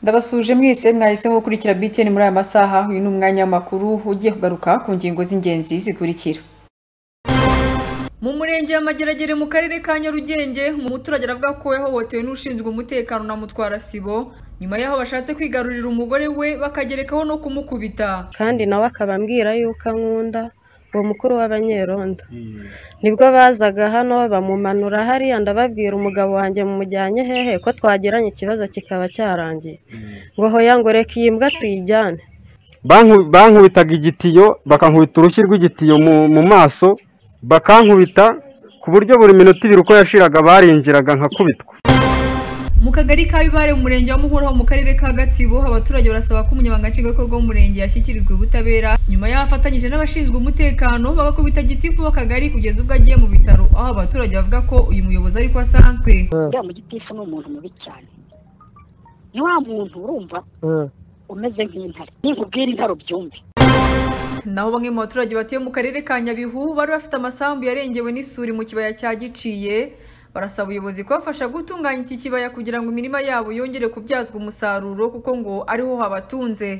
Ndabasuje mwese mwahisemo gukurikira BTN muri aya masaha uyu ni umwanya w'amakuru ugiye kugaruka ku ngingo z'ingenzi zikurikira mu murenge wa mageragere mu karere ka nyarugenge umuturage aravuga ko yahohotewe n'ushinzwe umutekano na mutwara sibo nyuma y'aho bashatse kwigarurira umugore we bakagerekaho no kumukubita kandi nawe akaba ambwira yuko ankunda uwo mukuru w'abanyerondo nibwo bazaga hano bamumanura hariya ndababwira umugabo wanjye mumujyanye hehe ko twagiranye ikibazo kikaba cyarangiye ngo hoya ngo reka iyi mbwa tuyijyane Banku- bankubitaga igitiyo bakankubita urushyi rw'igitiyo mu mu maso bakankubita ku buryo buri minota ibiri uko yashiraga barinjiraga nkakubitwa mu kagari ka bibare mu murenge wa muhora ho mu karere ka gatsibo abaturage barasaba ko umunyamabanga nshingwabikorwa w'umurenge yashyikirizwa ubutabera nyuma y'aho afatanyije n'abashinzwe umutekano bagakubita gitifu w'akagari kugeza ubwo agiye mu bitaro aho abaturage bavuga ko uyu muyobozi ariko asanzwe uriya mugitifu ni umuntu mubi cyane ni wa muntu urumva umeze nk'intare ninkubwira intare ubyumve naho bamwe mu baturage batuye mu karere ka nyabihu bari bafite amasambu yarengewe n'isuri mu kibaya cya giciye barasaba ubuyobozi kubafasha gutunganya iki kibaya kugira ngo imirima yabo yongere kubyazwa umusaruro kuko ngo ariho habatunze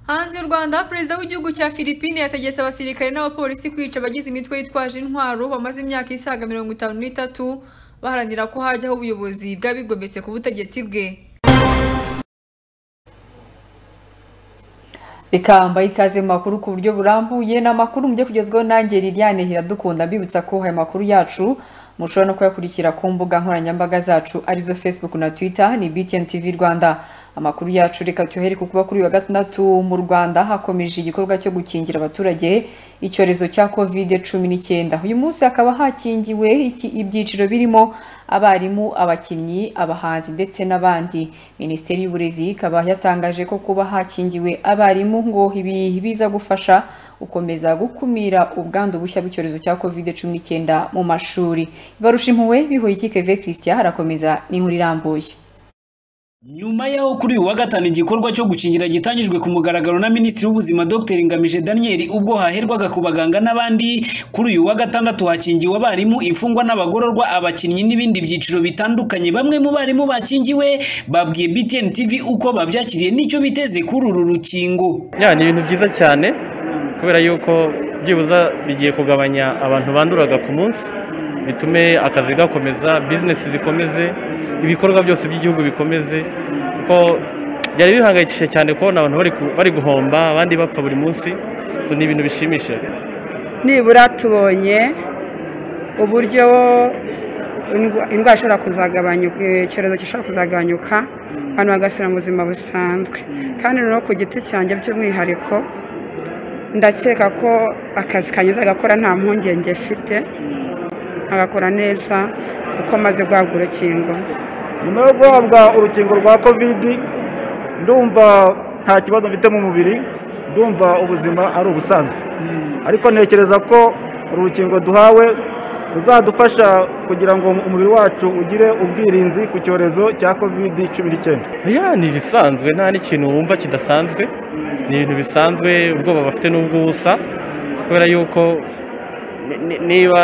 hanze y'u rwanda perezida w'igihugu cya philippine yategetse abasirikare n'abapolisi kwica abagize imitwe yitwaje intwaro bamaze imyaka isaga mirongo itanu n'itatu baharanira ko hajyaho ubuyobozi bw'abigometse ku butegetsi bwe reka mbahe ikaze mu makuru ku buryo burambuye ni amakuru mujye kugezwaho nanjye Liliane Iradukunda mbibutsa ko aya makuru yacu mushobora no kuyakurikira ku mbuga nkoranyambaga zacu arizo Facebook na Twitter ni BTN TV Rwanda amakuru yacu reka tuyohere ku kuba kuri uyu wa gatandatu mu Rwanda hakomeje igikorwa cyo gukingira abaturage icyorezo cya covid cumi n'icyenda uyu munsi hakaba hakingiwe iki- ibyiciro birimo abarimu abakinnyi abahanzi ndetse n'abandi minisiteri y'uburezi ikaba yatangaje ko kuba hakingiwe abarimu ngo ibi biza gufasha gukomeza gukumira ubwandu bushya bw'icyorezo cya covid cumi n'icyenda mu mashuri barusha impuhwe bihuye ikikeve christian harakomeza n'inkuru irambuye nyuma y'aho kuri uyu wa gatanu igikorwa cyo gukingira gitangijwe ku mugaragaro na minisitiri w'ubuzima dr ngamije daniel ubwo haherwaga ku baganga n'abandi kuri uyu wa gatandatu hakingiwe abarimu imfungwa n'abagororwa abakinnyi n'ibindi byiciro bitandukanye bamwe mu barimu bakingiwe babwiye btn tv uko babyakiriye n'icyo biteze kuri uru rukingo ya ni ibintu byiza cyane kubera yuko byibuze bigiye kugabanya abantu banduraga ku munsi bitume akazi gakomeza bizinesi zikomeze ibikorwa byose by'igihugu bikomeze kuko byari bihangayikishije cyane kubona abantu bari ku- bari guhomba abandi bapfa buri munsi so ni ibintu bishimishije nibura tubonye uburyo indwa- indwara ishobora kuzagabanyuka icyorezo gishobora kuzagabanyuka abantu bagasubira mu buzima busanzwe kandi no ku giti cyanjye by'umwihariko ndakeka ko akazi kanyuze agakora nta mpungenge mfite agakora neza kuko maze guhabwa urukingo nyuma yo guhabwa urukingo rwa kovidi ndumva nta kibazo mfite mu mubiri ndumva ubuzima ari ubusanzwe ariko ntekereza ko uru rukingo duhawe ruzadufasha kugira ngo umubiri wacu ugire ubwirinzi ku cyorezo cya kovidi cumi n'icyenda ya ni ibisanzwe nta n'ikintu wumva kidasanzwe ni ibintu bisanzwe ubwoba bafite n'ubwo ubusa kubera yuko ni- ni- niba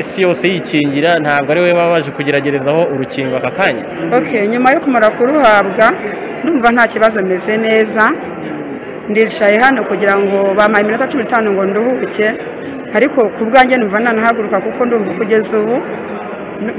isi yose yikingira ntabwo ari we baba baje kugeragerezaho urukingo aka kanya ok nyuma yo kumara kuruhabwa ndumva nta kibazo meze neza ndicaye hano kugira ngo bampaye iminota cumi n'itanu ngo nduhuke ariko ku bwanjye numva nanahaguruka kuko ndumva kugeza ubu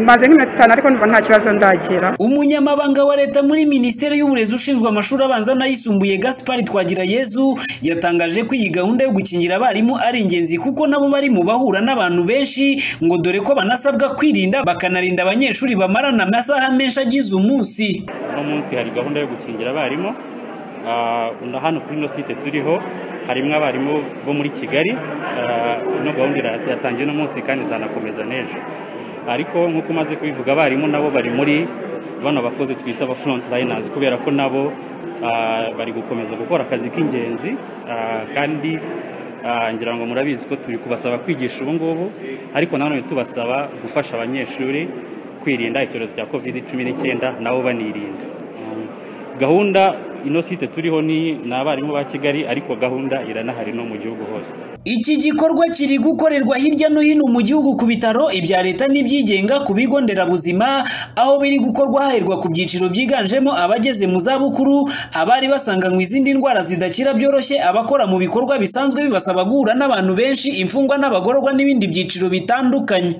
maze nk'iminota itanu ariko numva nta kibazo ndagira umunyamabanga wa leta muri minisiteri y'uburezi ushinzwe amashuri abanza n'ayisumbuye gaspari twagirayezu yatangaje ko iyi gahunda yo gukingira abarimu ari ingenzi kuko nabo bari mu bahura n'abantu benshi ngo dore ko banasabwa kwirinda bakanarinda abanyeshuri bamarana amasaha menshi agize umunsi uno munsi hari gahunda yo gukingira abarimu Ah, na hano kuri ino site turiho harimo abarimu bo muri kigali Ah, ino gahunda ira- yatangiye uno munsi kandi izanakomeza n'ejo ariko nk'uko umaze kubivuga abarimu nabo bari muri bano bakozi twita aba front liners kubera ko nabo ah, bari gukomeza gukora akazi k'ingenzi Ah, kandi ah, ngira ngo murabizi ko turi kubasaba kwigisha ubu ngubu ariko nanone tubasaba gufasha abanyeshuri kwirinda icyorezo cya covid cumi n'icyenda nabo banirinda gahunda ino site turiho ni ni abarimu ba kigali ariko gahunda iranahari no mu gihugu hose iki gikorwa kiri gukorerwa hirya no hino mu gihugu ku bitaro ibya leta n'ibyigenga ku bigo nderabuzima aho biri gukorwa haherwa ku byiciro byiganjemo abageze mu zabukuru abari basanganywe izindi ndwara zidakira byoroshye abakora mu bikorwa bisanzwe bibasaba guhura n'abantu benshi imfungwa n'abagororwa n'ibindi byiciro bitandukanye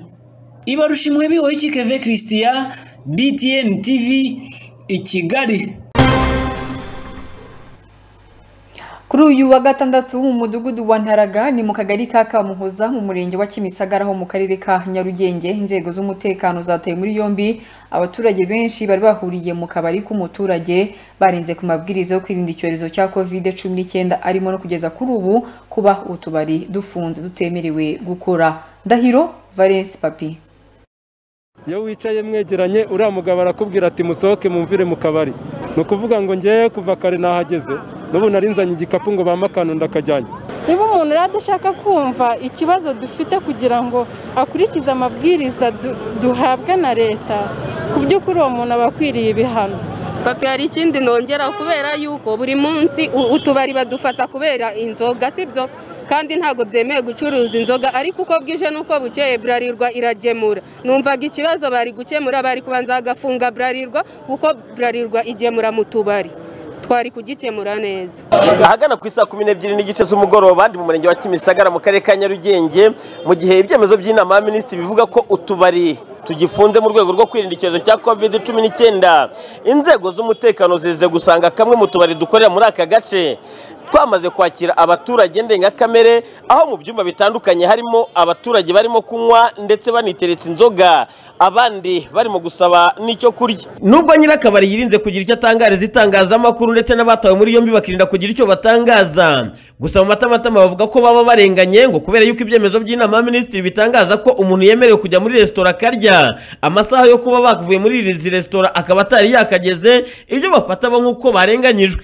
ibarusha bihoye ikikeve christian btn tv i kigali kuri uyu wa gatandatu mu mudugudu wa ntaraga ni mu kagari ka kamuhoza mu murenge wa kimisagara ho mu karere ka nyarugenge inzego z'umutekano zataye muri yombi abaturage benshi bari bahuriye mu kabari k'umuturage barenze ku mabwiriza yo kwirinda icyorezo cya covid cumi n'icyenda arimo no kugeza kuri ubu kuba utubari dufunze dutemerewe gukora ndahiro valence papi iyo wicaye mwegeranye uriya mugabo arakubwira ati musohoke mumvire mu kabari ni ukuvuga ngo ngewe kuva kare nahageze n'ubu narinzanye igikapu ngo bampe akantu ndakajyanye niba umuntu adashaka kumva ikibazo dufite kugira ngo akurikize amabwiriza duhabwa na leta ku by'ukuri uwo muntu aba akwiriye ibihano papi hari ikindi nongera kubera yuko buri munsi utubari badufata kubera inzoga sibyo kandi ntabwo byemewe gucuruza inzoga ariko uko bwije n'uko bukeye burarirwa iragemura numvaga ikibazo bari gukemura bari kubanza bagafunga burarirwa kuko burarirwa igemura mu tubari twari kugikemura neza ahagana ku isaa kumi n'ebyiri n'igice z'umugoroba ndi mu murenge wa kimisagara mu karere ka nyarugenge mu gihe ibyemezo by'inama ya minisitiri bivuga ko utubari tugifunze mu rwego rwo kwirinda icyorezo cya covid cumi n'icyenda inzego z'umutekano zize gusanga kamwe mu tubari dukorera muri aka gace twamaze kwakira abaturage ndengakamere aho mu byumba bitandukanye harimo abaturage barimo kunywa ndetse baniteretse inzoga abandi barimo gusaba n'icyo kurya nubwo nyirakabari yirinze kugira icyo atangariza itangazamakuru ndetse n'abatawe muri yombi bakirinda kugira icyo batangaza gusa mu matamatama bavuga ko baba barenganye ngo kubera yuko ibyemezo by'inama ya minisitiri bitangaza ko umuntu yemerewe kujya muri resitora akarya amasaha yo kuba bavuye muri izi resitora akaba atari yakageze ibyo bafata bo nk'uko barenganyijwe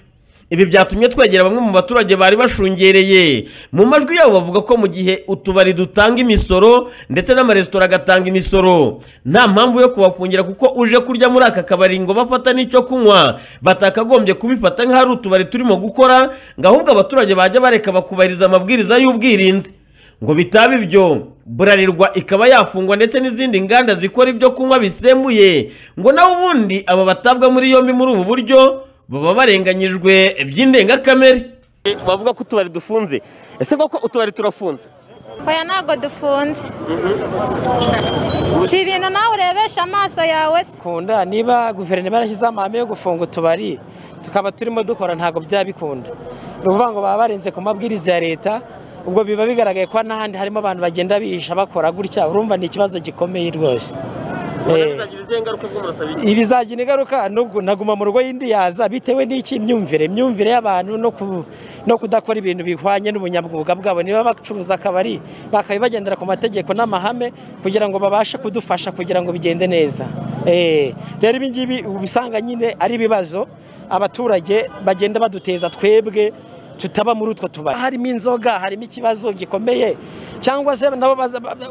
ibi byatumye twegera bamwe mu baturage bari bashungereye mu majwi yabo bavuga ko mu gihe utubari dutanga imisoro ndetse n'amaresitora agatanga imisoro nta mpamvu yo kubafungira kuko uje kurya muri aka kabari ngo bafata n'icyo kunywa batakagombye kubifata nk'aho ari utubari turimo gukora ngo ahubwo abaturage bajya bareka bakubahiriza amabwiriza y'ubwirinzi ngo bitaba ibyo burarirwa ikaba yafungwa ndetse n'izindi nganda zikora ibyo kunywa bisembuye ngo nawe ubundi aba batabwa muri yombi muri ubu buryo baba barenganyijwe by'indengakamere bavuga ko utubari dufunze ese koko utubari turafunze oya ntabwo dufunze si ibintu nawe urebesha amaso yawe se kunda niba guverinoma yarashyizeho amahame yo gufunga utubari tukaba turimo dukora ntabwo byaba bikunda ni ukuvuga ngo baba barenze ku mabwiriza ya leta ubwo biba bigaragaye ko n'ahandi harimo abantu bagenda bihisha bakora gutya urumva ni ikibazo gikomeye rwose ibizagira ingaruka naguma mu rugo y'indi yaza bitewe n'iki myumvire imyumvire y'abantu no kudakora ibintu bihwanye n'ubunyamwuga bwabo niba bacuruza akabari bakaba bagendera ku mategeko n'amahame kugira ngo babashe kudufasha kugira ngo bigende neza rero ibi ngibi ubisanga nyine ari ibibazo abaturage bagenda baduteza twebwe tutaba muri utwo tubari harimo inzoga harimo ikibazo gikomeye cyangwa se nabo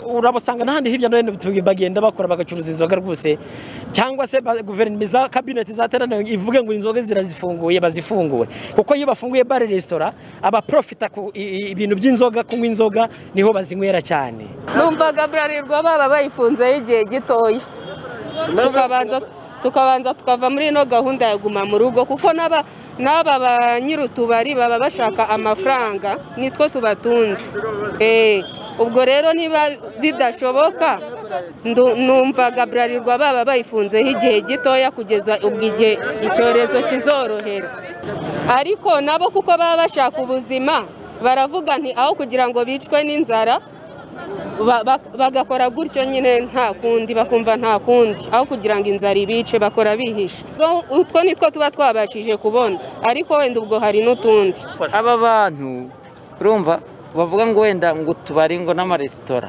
urabasanga n'ahandi hirya no hino bagenda bakora bagacuruza inzoga rwose cyangwa se guverinoma za kabineti zateraniye ivuge ngo inzoga zirazifunguye bazifungure kuko iyo bafunguye bare resitora abaprofita ku ibintu by'inzoga kunywa inzoga niho bazinywera cyane numvaga burarirwa baba bayifunzeho igihe gitoya tukabanza tukabanza tukava muri ino gahunda ya guma mu rugo kuko n'aba n'aba ba nyir'utubari baba bashaka amafaranga nitwo tubatunze ubwo rero niba bidashoboka numvaga burarirwa baba bayifunzeho igihe gitoya kugeza ubwo igihe icyorezo kizorohera ariko nabo kuko baba bashaka ubuzima baravuga nti aho kugira ngo bicwe n'inzara bagakora gutyo nyine nta kundi bakumva nta kundi aho kugira ngo inzara ibice bakora bihishe utwo ni two tuba twabashije kubona ariko wenda ubwo hari n'utundi aba bantu urumva bavuga ngo wenda ngo tubari ngo n'amaresitora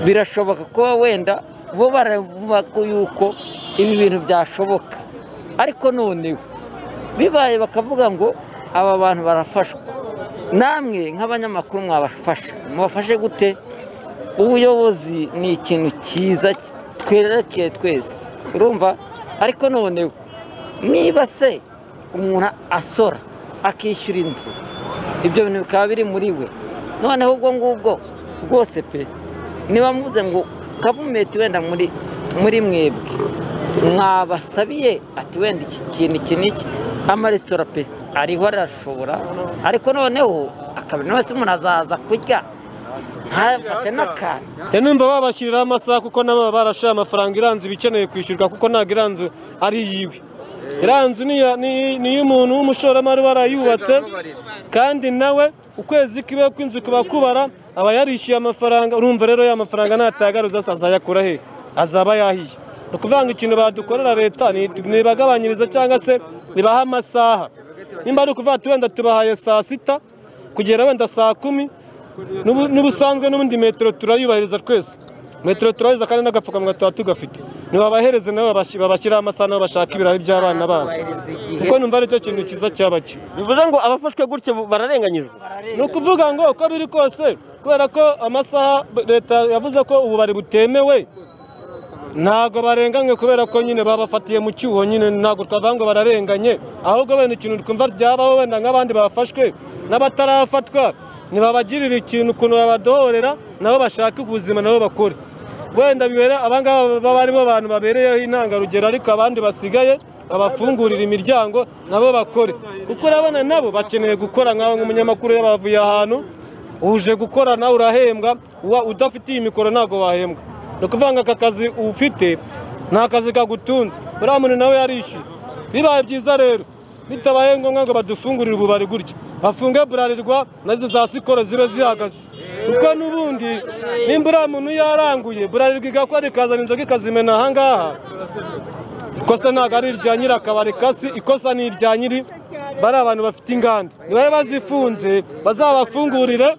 birashoboka kuba wenda bo baravuga ko yuko ibi bintu byashoboka ariko noneho bibaye bakavuga ngo aba bantu barafashwa namwe nk'abanyamakuru mwabafasha mubafashe gute ubuyobozi ni ikintu cyiza twerekeye twese urumva ariko noneho niba se umuntu asora akishyura inzu ibyo bintu bikaba biri muri we noneho ubwo ngubwo rwose pe niba muvuze ngo gavumenti wenda muri muri mwebwe mwabasabiye ati wenda iki kintu iki n'iki amaresitora pe ariho arashobora ariko noneho akabina wese umuntu azaza kurya ntafate n'akantu njya numva babashyiriraho amasaha kuko nabo baba barashoye amafaranga iranze ibikeneye kwishyurwa kuko ntabwo iranze ari iyiwe iranze iy'umuntu w'umushoramari warayubatse kandi nawe ukwezi kiwe kw'inzu kuba kubara aba yarishyuye amafaranga urumva rero ya mafaranga natagaruza azayakura he azaba yahiye ni ukuvuga ngo ikintu badukorera leta ntibagabanyiriza cyangwa se ibaha amasaha nimba ari ukuvuga ati wenda tubahaye saa sita kugera wenda saa kumi N'ubu- n'ubusanzwe n'ubundi metero turayubahiriza twese metero turayubahiriza kandi n'agapfukamunwa tuba tugafite ntibabahereze nabo babashi- babashyiraho amasaha nabo bashaka ibirayi by'abana babo kuko numva aricyo kintu cyiza cyaba cyo bivuze ngo abafashwe gutya bararenganyijwe ni ukuvuga ngo uko biri kose kubera ko amasaha b- leta yavuze ko ububari butemewe ntabwo barenganywe kubera ko nyine babafatiye mu cyuho nyine ntabwo twavuga ngo bararenganye ahubwo wenda ikintu twumva ryabaho wenda nk'abandi bafashwe n'abatarafatwa ntibabagirira ikintu ukuntu babadohorera nabo bashaka ubuzima nabo bakore wenda bibera abangaba baba aribo bantu babereyeho intangarugero ariko abandi basigaye babafungurira imiryango nabo bakore kuko urabona nabo bakeneye gukora nk'aho nk'umunyamakuru iyo bavuye ahantu uje gukora nawe urahembwa uwa- udafitiye imikoro ntabwo wahembwa ni ukuvuga ngo aka kazi ufite nta kazi kagutunze uriya muntu nawe yarishyuye bibaye byiza rero bitabaye ngombwa ngo badufungurire ububari gutya bafunge burarirwa nazo za sikoro zibe zihagaze kuko n'ubundi nimba uriya muntu yaranguye burarirwa igakora ikazana inzoga ikazimena ahangaha ikosa ntabwo ari irya nyiri akabari kasi ikosa ni irya nyiri bari abantu bafite inganda nibabe bazifunze bazabafungurire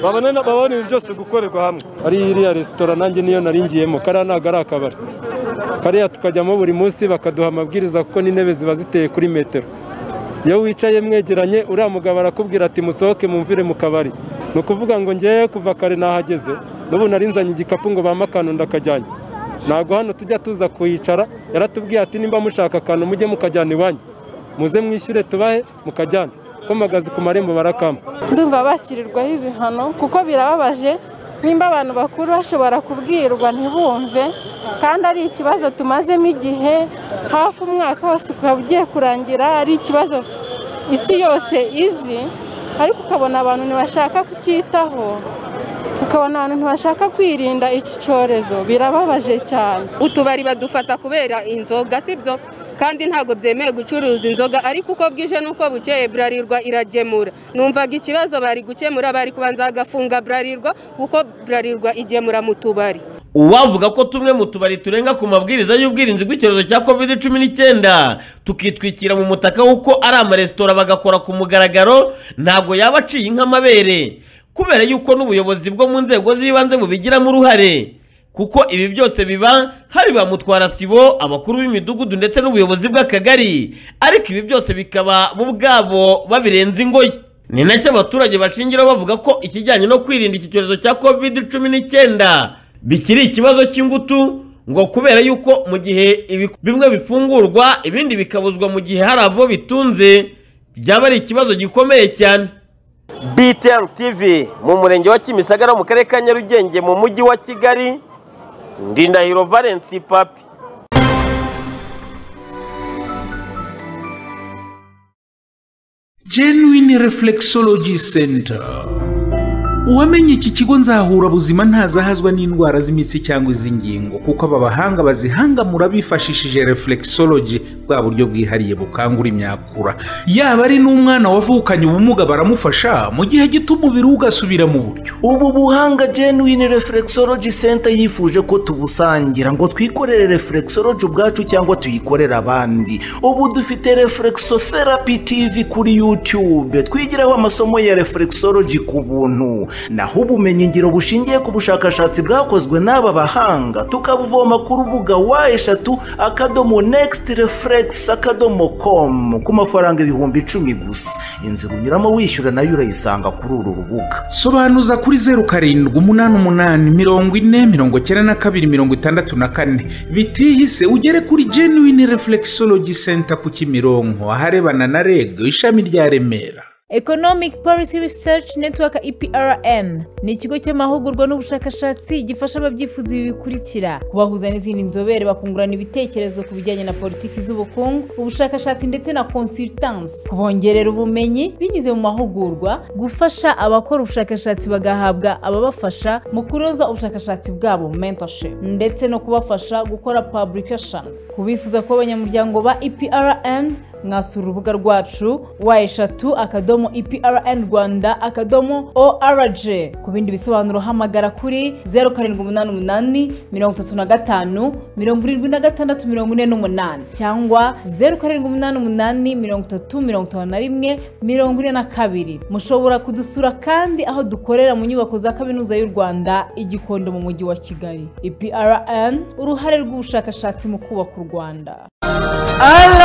babone babone ibintu byose gukorerwa hamwe ari iriya resitora nanjye niyo naringiyemo kariya ntabwo ari akabari kariya tukajyamo buri munsi bakaduha amabwiriza kuko n'intebe ziba ziteye kuri metero iyo wicaye mwegeranye uriya mugabo arakubwira ati musohoke mumvire mu kabari ni ukuvuga ngo ngewe kuva kare nahageze n'ubu narinzanye igikapu ngo bampe akantu ndakajyanye ntabwo hano tujya tuza kuhicara yaratubwiye ati nimba mushaka akantu mujye mukajyana iwanyu muze mwishyure tubahe mukajyana ko magazi ku marembo barakama ndumva bashyirirwaho ibihano kuko birababaje nimba abantu bakuru bashobora kubwirwa ntibumve kandi ari ikibazo tumazemo igihe hafi umwaka wose ukaba ugiye kurangira ari ikibazo isi yose izi ariko ukabona abantu ntibashaka kucyitaho ukabona abantu ntibashaka kwirinda iki cyorezo birababaje cyane utubari badufata kubera inzoga sibyo kandi ntabwo byemewe gucuruza inzoga ariko uko bwije n'uko bukeye burarirwa iragemura numvaga ikibazo bari gukemura bari kubanza bagafunga burarirwa kuko burarirwa igemura mu tubari uwavuga ko tumwe mu tubari turenga ku mabwiriza y'ubwirinzi bw'icyorezo cya covid cumi n'icyenda tukitwikira mu mutaka w'uko ari amaresitora bagakora ku mugaragaro ntabwo yaba aciye nk'amabere kubera yuko n'ubuyobozi bwo mu nzego z'ibanze bubigiramo uruhare kuko ibi byose biba hari ba mutwarasibo abakuru b'imidugudu ndetse n'ubuyobozi bw'akagari ariko ibi byose bikaba bo ubwabo babirenza ingoyi ni nacyo abaturage bashingiraho bavuga ko ikijyanye no kwirinda iki cyorezo cya covid cumi n'icyenda bikiri ikibazo cy'ingutu ngo kubera yuko mu gihe ibi- bimwe bifungurwa ibindi bikabuzwa mu gihe hari abo bitunze byaba ari ikibazo gikomeye cyane BTN TV mu murenge wa Kimisagara mu karere ka Nyarugenge mu mujyi wa Kigali Ndindahiro Valence Papi genuine reflexology center uwamenye iki kigo nzahurabuzima ntazahazwa n'indwara z'imitsi cyangwa iz'ingingo kuko aba bahanga bazihangamura bifashishije reflexology bwa buryo bwihariye bukangura imyakura yaba ari n'umwana wavukanye ubumuga baramufasha mu gihe gito umubiri we ugasubira mu buryo ubu buhanga genuine reflexology center yifuje ko tubusangira ngo twikorere reflexology ubwacu cyangwa tuyikorere abandi ubu dufite reflexotherapy tv kuri youtube twigiraho amasomo ya reflexology ku buntu naho ubumenyi ngiro bushingiye ku bushakashatsi bwakozwe n'aba bahanga tukabuvoma ku rubuga wa eshatu akadomo nekisiti refuregisi akadomo komu ku mafaranga ibihumbi icumi gusa inzira unyuramo wishyura nayo urayisanga kuri uru rubuga sobanuza kuri zeru karindwi umunani umunani mirongo ine mirongo icyenda na kabiri mirongo itandatu na kane bitihise ugere kuri genuine reflexology center ku kimironko aharebana na reg ishami rya remera economic policy research network eprm ni ikigo cy'amahugurwa n'ubushakashatsi gifasha ababyifuza ibi bikurikira kubahuza n'izindi nzobere bakungurana ibitekerezo ku bijyanye na politiki z'ubukungu ubushakashatsi ndetse na consultance kubongerera ubumenyi binyuze mu mahugurwa gufasha abakora ubushakashatsi bagahabwa ababafasha mu kunoza ubushakashatsi bwabo mentorship ndetse no kubafasha gukora publications ku bifuza kuba abanyamuryango ba eprm mwasura urubuga rwacu wa eshatu akadomo eprn rwanda akadomo org ku bindi bisobanuro hamagara kuri zeru karindwi umunani umunani mirongo itatu na gatanu mirongo irindwi na gatandatu mirongo ine n'umunani cyangwa zeru karindwi umunani umunani mirongo itatu mirongo itanu na rimwe mirongo ine na kabiri mushobora kudusura kandi aho dukorera mu nyubako za kaminuza y'u rwanda igikondo mu mujyi wa kigali eprn uruhare rw'ubushakashatsi mu kubaka u rwanda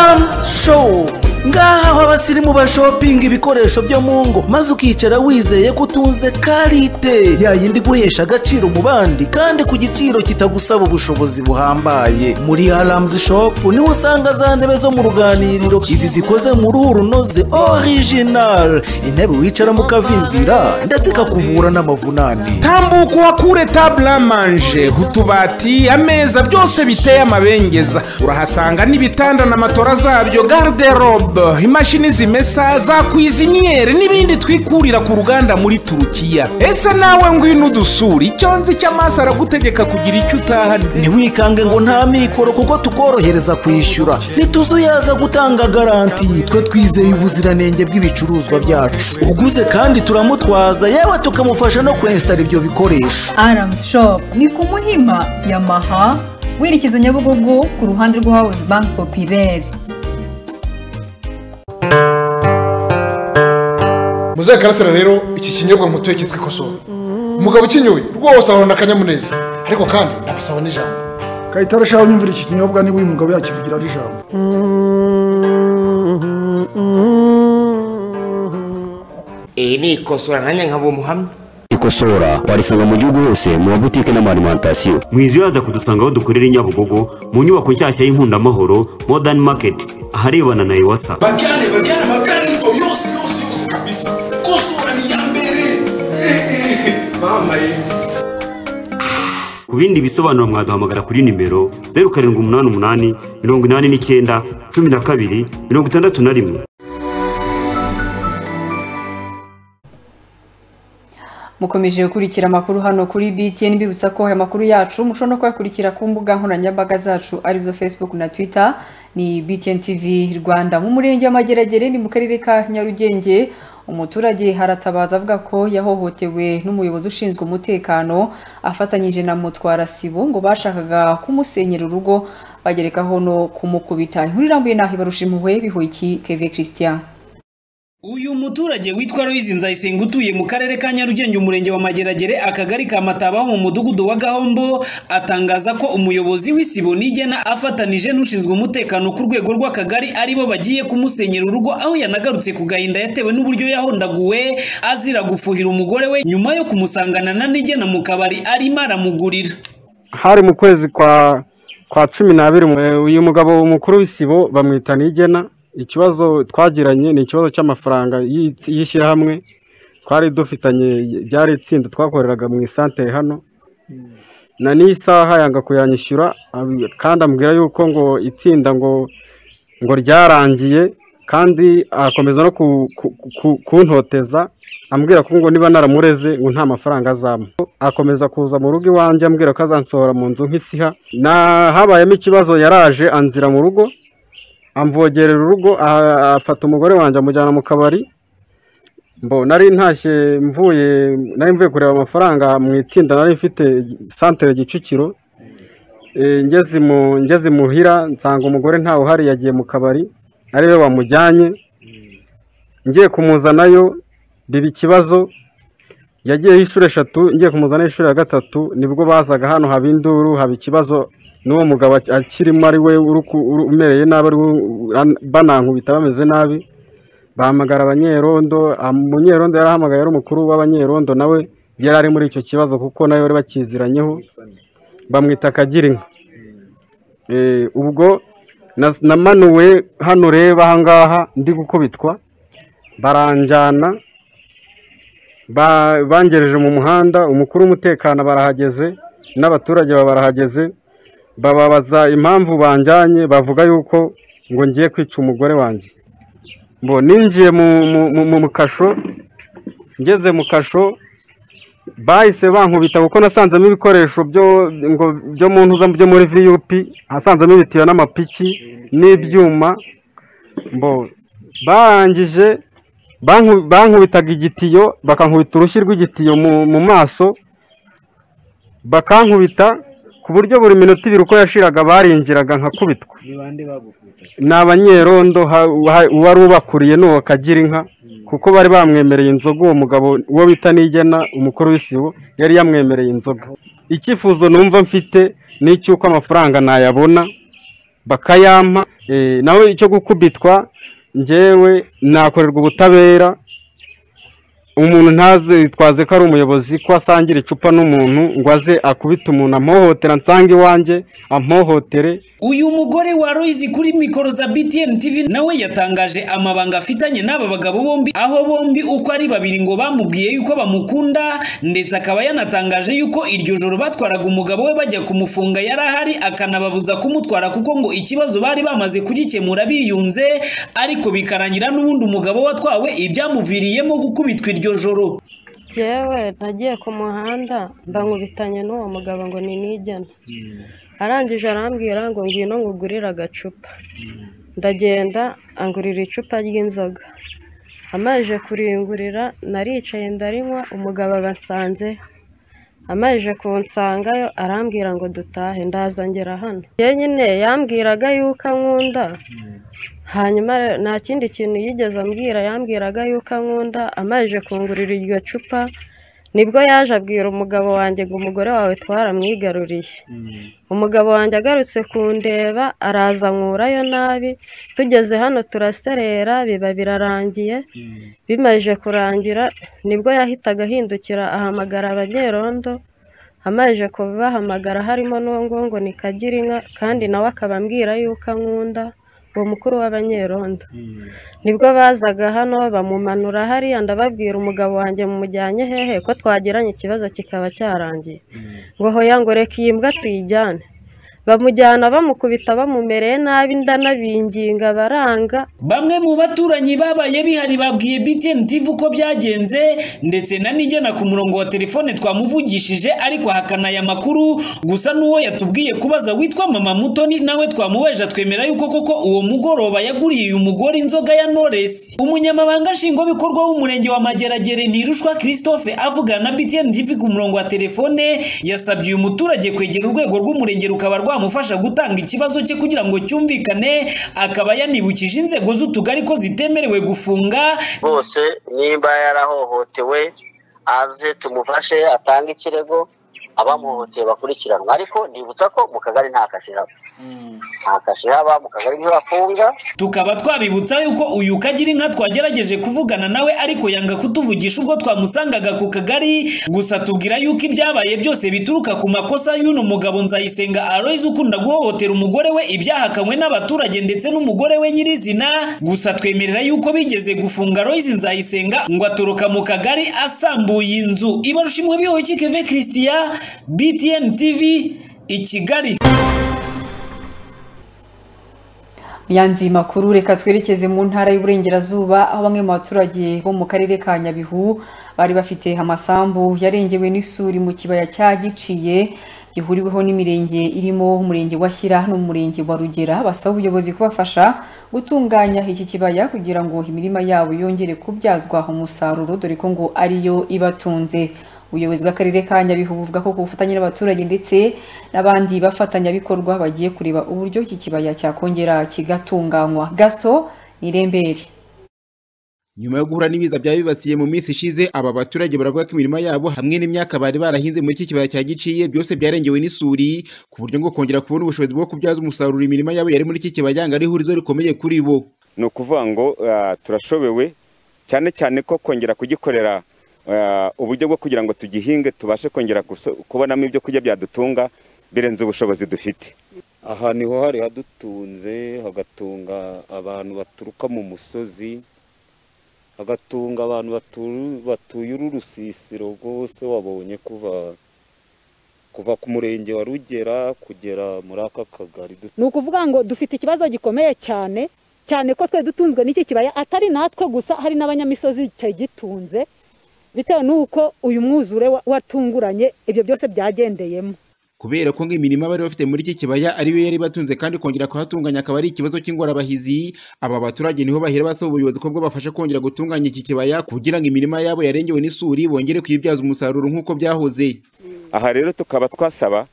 aramusi showu ngaha aho abasirimu bashopinga ibikoresho byo mu ngo maze ukicara wizeye ko utunze karite yayindi guhesha agaciro mu bandi kandi ku giciro kitagusaba ubushobozi buhambaye muri aramusi shopu niho usanga za ntebe zo mu ruganiriro izi zikoze mu ruhu runoze orijinari intebe wicaramo ukavimvira ndetse ikakuvura n'amavunane tambuka uhakure tabula manje utubati ameza byose biteye amabengeza urahasanga n'ibitanda na matora zabyo garderobe imashini zimesa za kwiziniyeri n'ibindi twikurira ku ruganda muri turukiya ese nawe ngwino udusura icyo nzi cy'amaso aragutegeka kugira icyo utahana ntiwikange ngo nta mikoro kuko tukorohereza kwishyura ntituzuyaza gutanga garanti twe twizeye ubuziranenge bw'ibicuruzwa byacu uguze kandi turamutwaza yewe tukamufasha no kwensitara ibyo bikoresho aramusi shopu ni ku muhima yamaha werekeza nyabugogo ku ruhande rwa hawuzi banki popireri muzehe karasira rero iki kinyobwa mutuye cyitwa ikosowe umugabo ukinyoye rwose ahorana akanyamuneza ariko kandi ndabasaba n'ijambo kayitare ashaka nyumvira iki kinyobwa niba uyu mugabo yakivugira ari ijambo iyi ni ikosora nanjye nkaba umuhamya ikosora warisanga mu gihugu hose mu mabutike n'amarimantasiyo mwizi yaza kudusanga aho dukorera i nyabugogo mu nyubako nshyashya y'inkundamahoro modern market aharebana na ewasa bajyane bajyane amagare y'ibo yose yose yose kabisa kosora ni iya mbere ehehe bambaye ku bindi bisobanuro mwaduhamagara kuri nimero zeru karindwi umunani umunani mirongo inani n'icyenda cumi na kabiri mirongo itandatu na rimwe mukomeje gukurikira amakuru hano kuri btn bibutsa ko aya makuru yacu mushobora no kuyakurikira ku mbuga nkoranyambaga zacu arizo facebook na twitter ni btn tv rwanda mu murenge w'amageragere ni mu karere ka nyarugenge umuturage haratabaza avuga ko yahohotewe n'umuyobozi ushinzwe umutekano afatanyije na mutwarasibo ngo bashakaga kumusenyera urugo bagerekaho no kumukubita inkuru irambuye naho ibarusha impuhwe bihoyiki keve christian uyu muturage witwa Louise Nzayisenga utuye mu karere ka Nyarugenge umurenge wa Mageragere akagari ka Mataba ho mu mudugudu wa Gahombo atangaza ko umuyobozi w'isibo nigena afatanije n'ushinzwe umutekano ku rwego rw'akagari aribo bagiye kumusenyera urugo aho yanagarutse ku gahinda yatewe n'uburyo yahondaguwe azira gufuhira umugore we nyuma yo kumusangana na nigena mu kabari arimo aramugurira hari mu kwezi kwa kwa cumi n'abiri uyu mugabo mukuru w'isibo bamwita nigena ikibazo twagiranye ni ikibazo cy'amafaranga y'ishyirahamwe twari dufitanye ryari itsinda twakoreraga mu isantere hano na n'isaha yanga kuyanyishyura kandi ambwira yuko ngo itsinda ngo ngo ryarangiye kandi akomeza no kuntoteza ambwira ko ngo niba naramureze ngo nta mafaranga azamo akomeza kuza mu rugo iwanjye ambwira ko azansohora mu nzu nk'isiha habayemo ikibazo yaraje anzira mu rugo amvogerera urugo afata umugore wanjye amujyana mu kabari nari ntashye mvuye nari mvuye kureba amafaranga mu itsinda nari mfite santere gicukiro ngeze muhira nsanga umugore ntawe uhari yagiye mu kabari ari we wamujyanye ngiye kumuzanayo biba ikibazo yagiyeho inshuro eshatu ngiye kumuzanaho inshuro ya gatatu nibwo bazaga hano haba induru haba ikibazo n'uwo mugabo akirimo ari we umereye nabi ari we banankubita bameze nabi bahamagara abanyerondo umunyerondo yarahamagaye ari umukuru w'abanyerondo nawe yari ari muri icyo kibazo kuko nawe bari bakiziranyeho bamwita akagira inka ubwo namanuwe hano reba ahangaha ndi gukubitwa baranjyana bangereje mu muhanda umukuru w'umutekano barahageze n'abaturage barahageze bababaza impamvu banjyanye bavuga yuko ngo ngiye kwica umugore wanjye ngo ninjiye mu kasho ngeze mu kasho bahise bankubita kuko nasanzemo ibikoresho byo mu ntuza byo muri viyupi hasanzemo ibitiyo n'amapiki n'ibyuma barangije bankubitaga igitiyo bakankubita urushyi rw'igitiyo mu maso bakankubita ku buryo buri minota ibiri uko yashiraga barinjiraga nkakubitwa ni abanyerondo uwari ubakuriye n'uwo kagira inka kuko bari bamwemereye inzoga uwo mugabo uwo bita nigena umukuru w'isibo yari yamwemereye inzoga icyifuzo numva mfite ni icy'uko amafaranga nayabona bakayampa nawe icyo gukubitwa ngewe nakorerwa ubutabera umuntu ntazitwaze ko ari umuyobozi ko asangira icupa n'umuntu ngo aze akubite umuntu amuhohotera nsange iwanjye amuhohotere uyu mugore wa Loise kuri mikoro za BTN TV nawe yatangaje amabanga afitanye n'aba bagabo bombi aho bombi uko ari babiri ngo bamubwiye yuko bamukunda ndetse akaba yanatangaje yuko iryo joro batwaraga umugabo we bajya kumufunga yari ahari akanababuza kumutwara kuko ngo ikibazo bari bamaze kugikemura biyunze ariko bikarangira n'ubundi umugabo watwawe ibyamuviriyemo gukubitwa iryo joro yewe nagiye ku muhanda mbankubitanye n'uwo mugabo ngo ni nigena arangije arambwira ngo ngwino ngugurire agacupa ndagenda angurira icupa ry'inzoga amajije kuriyungurira naricaye ndarinywa umugabo abansanze amajije kunsangayo arambwira ngo dutahe ndazangera hano nyine yambwiraga yuko ankunda hanyuma nta kindi kintu yigeze ambwira yambwiraga yuko ankunda amajije kungurira iryo cupa nibwo yaje abwira umugabo wanjye ngo umugore wawe twaramwigaruriye umugabo wanjye agarutse kundeba araza nkurayo nabi tugeze hano turaserera biba birarangiye bimaze kurangira nibwo yahitaga ahindukira ahamagara abanyerondo amaze kubahamagara harimo n'uwo ngo ni kagira inka kandi nawe akaba ambwira yuko ankunda uwo mukuru w'abanyerondo nibwo bazaga hano bamumanura hariya ndababwira umugabo wanjye mumujyanye hehe ko twagiranye ikibazo kikaba cyarangiye ngo hoya ngo reka iyi mbwa tuyijyane bamujyana bamukubita bamumereye nabi ndanabinginga baranga bamwe mu baturanyi babaye bihari babwiye BTN TV uko byagenze ndetse na nigena ku murongo wa telefone twamuvugishije ariko ahakana aya makuru gusa n'uwo yatubwiye kubaza witwa mama mutoni nawe twamuweje twemera yuko koko uwo mugoroba yaguriye uyu mugore inzoga ya Knowless umunyamabanga nshingwabikorwa w'umurenge wa Mageragere Ntirushwa Christophe avugana na BTN TV ku murongo wa telefone yasabye uyu muturage kwegera urwego rw'umurenge rukaba rwa amufasha gutanga ikibazo cye kugira ngo cyumvikane akaba yanibukije inzego z'utugari ko zitemerewe gufunga bose nimba yarahohotewe aze tumufashe atange ikirego abamuhoteye bakurikiranwa ariko nibutsa ko mu kagari nta kashihaba nta kashihaba mu kagari ntibafunga tukaba twabibutsa yuko uyu kagira inka twagerageje kuvugana nawe ariko yanga kutuvugisha ubwo twamusangaga ku kagari gusa tubwira yuko ibyabaye byose bituruka ku makosa y'uno mugabo nzayisenga Aloys ukunda guhohotera umugore we ibyahakanywe n'abaturage ndetse n'umugore we nyirizina gusa twemerera yuko bigeze gufunga Aloys nzayisenga ngo atoroka mu kagari asambuye inzu ibarushimwe bihoye kikeve Christian BTN TV i Kigali yandiye makuru reka twerekeze mu ntara y'uburengerazuba aho bamwe mu baturage bo mu karere ka nyabihu bari bafite amasambu yarengewe n'isuri mu kibaya cya giciye gihuriweho n'imirenge irimo umurenge wa shyira n'umurenge wa rugera basaba ubuyobozi kubafasha gutunganya iki kibaya kugira ngo imirima yabo yongere kubyazwa umusaruro dore ko ngo ariyo ibatunze ubuyobozi bw'akarere ka nyabihu buvuga ko ku bufatanye n'abaturage ndetse n'abandi bafatanyabikorwa bagiye kureba uburyo iki kibaya cyakongera kigatunganywa gasito ni irembere nyuma yo guhura n'ibiza byabibasiye mu minsi ishize aba baturage baravuga ko imirima yabo hamwe n'imyaka bari barahinze muri iki kibaya cya giciye byose byarengewe n'isuri ku buryo ngo kongera kubona ubushobozi bwo kubyaza umusaruro imirima yabo yari muri iki kibaya ngo ari ihurizo rikomeye kuri bo ni ukuvuga ngo ah, turashobewe cyane cyane ko kongera kugikorera ah, uburyo bwo kugira ngo tugihinge tubashe kongera guso- kubonamo ibyo kurya byadutunga birenze ubushobozi dufite aha niho hari hadutunze hagatunga abantu baturuka mu musozi hagatunga abantu batu- batuye uru rusisiro rwose wabonye kuva kuva ku murenge wa rugera kugera muri aka kagari ni ukuvuga ngo dufite ikibazo gikomeye cyane cyane ko twe dutunzwe n'iki kibaya atari natwe gusa hari n'abanyamisozi cyagitunze bitewe n'uko uyu mwuzure wa- watunguranye ibyo byose byagendeyemo kubera ko ngo imirima bari bafite muri iki kibaya ariyo yari batunze kandi kongera kuhatunganya akaba ari ikibazo cy'ingorabahizi aba baturage niho bahera basaba ubuyobozi ko bwabafasha kongera gutunganya iki kibaya kugira ngo imirima yabo yarengewe n'isuri bongere kuyibyaza umusaruro nk'uko byahoze aha rero tukaba twasaba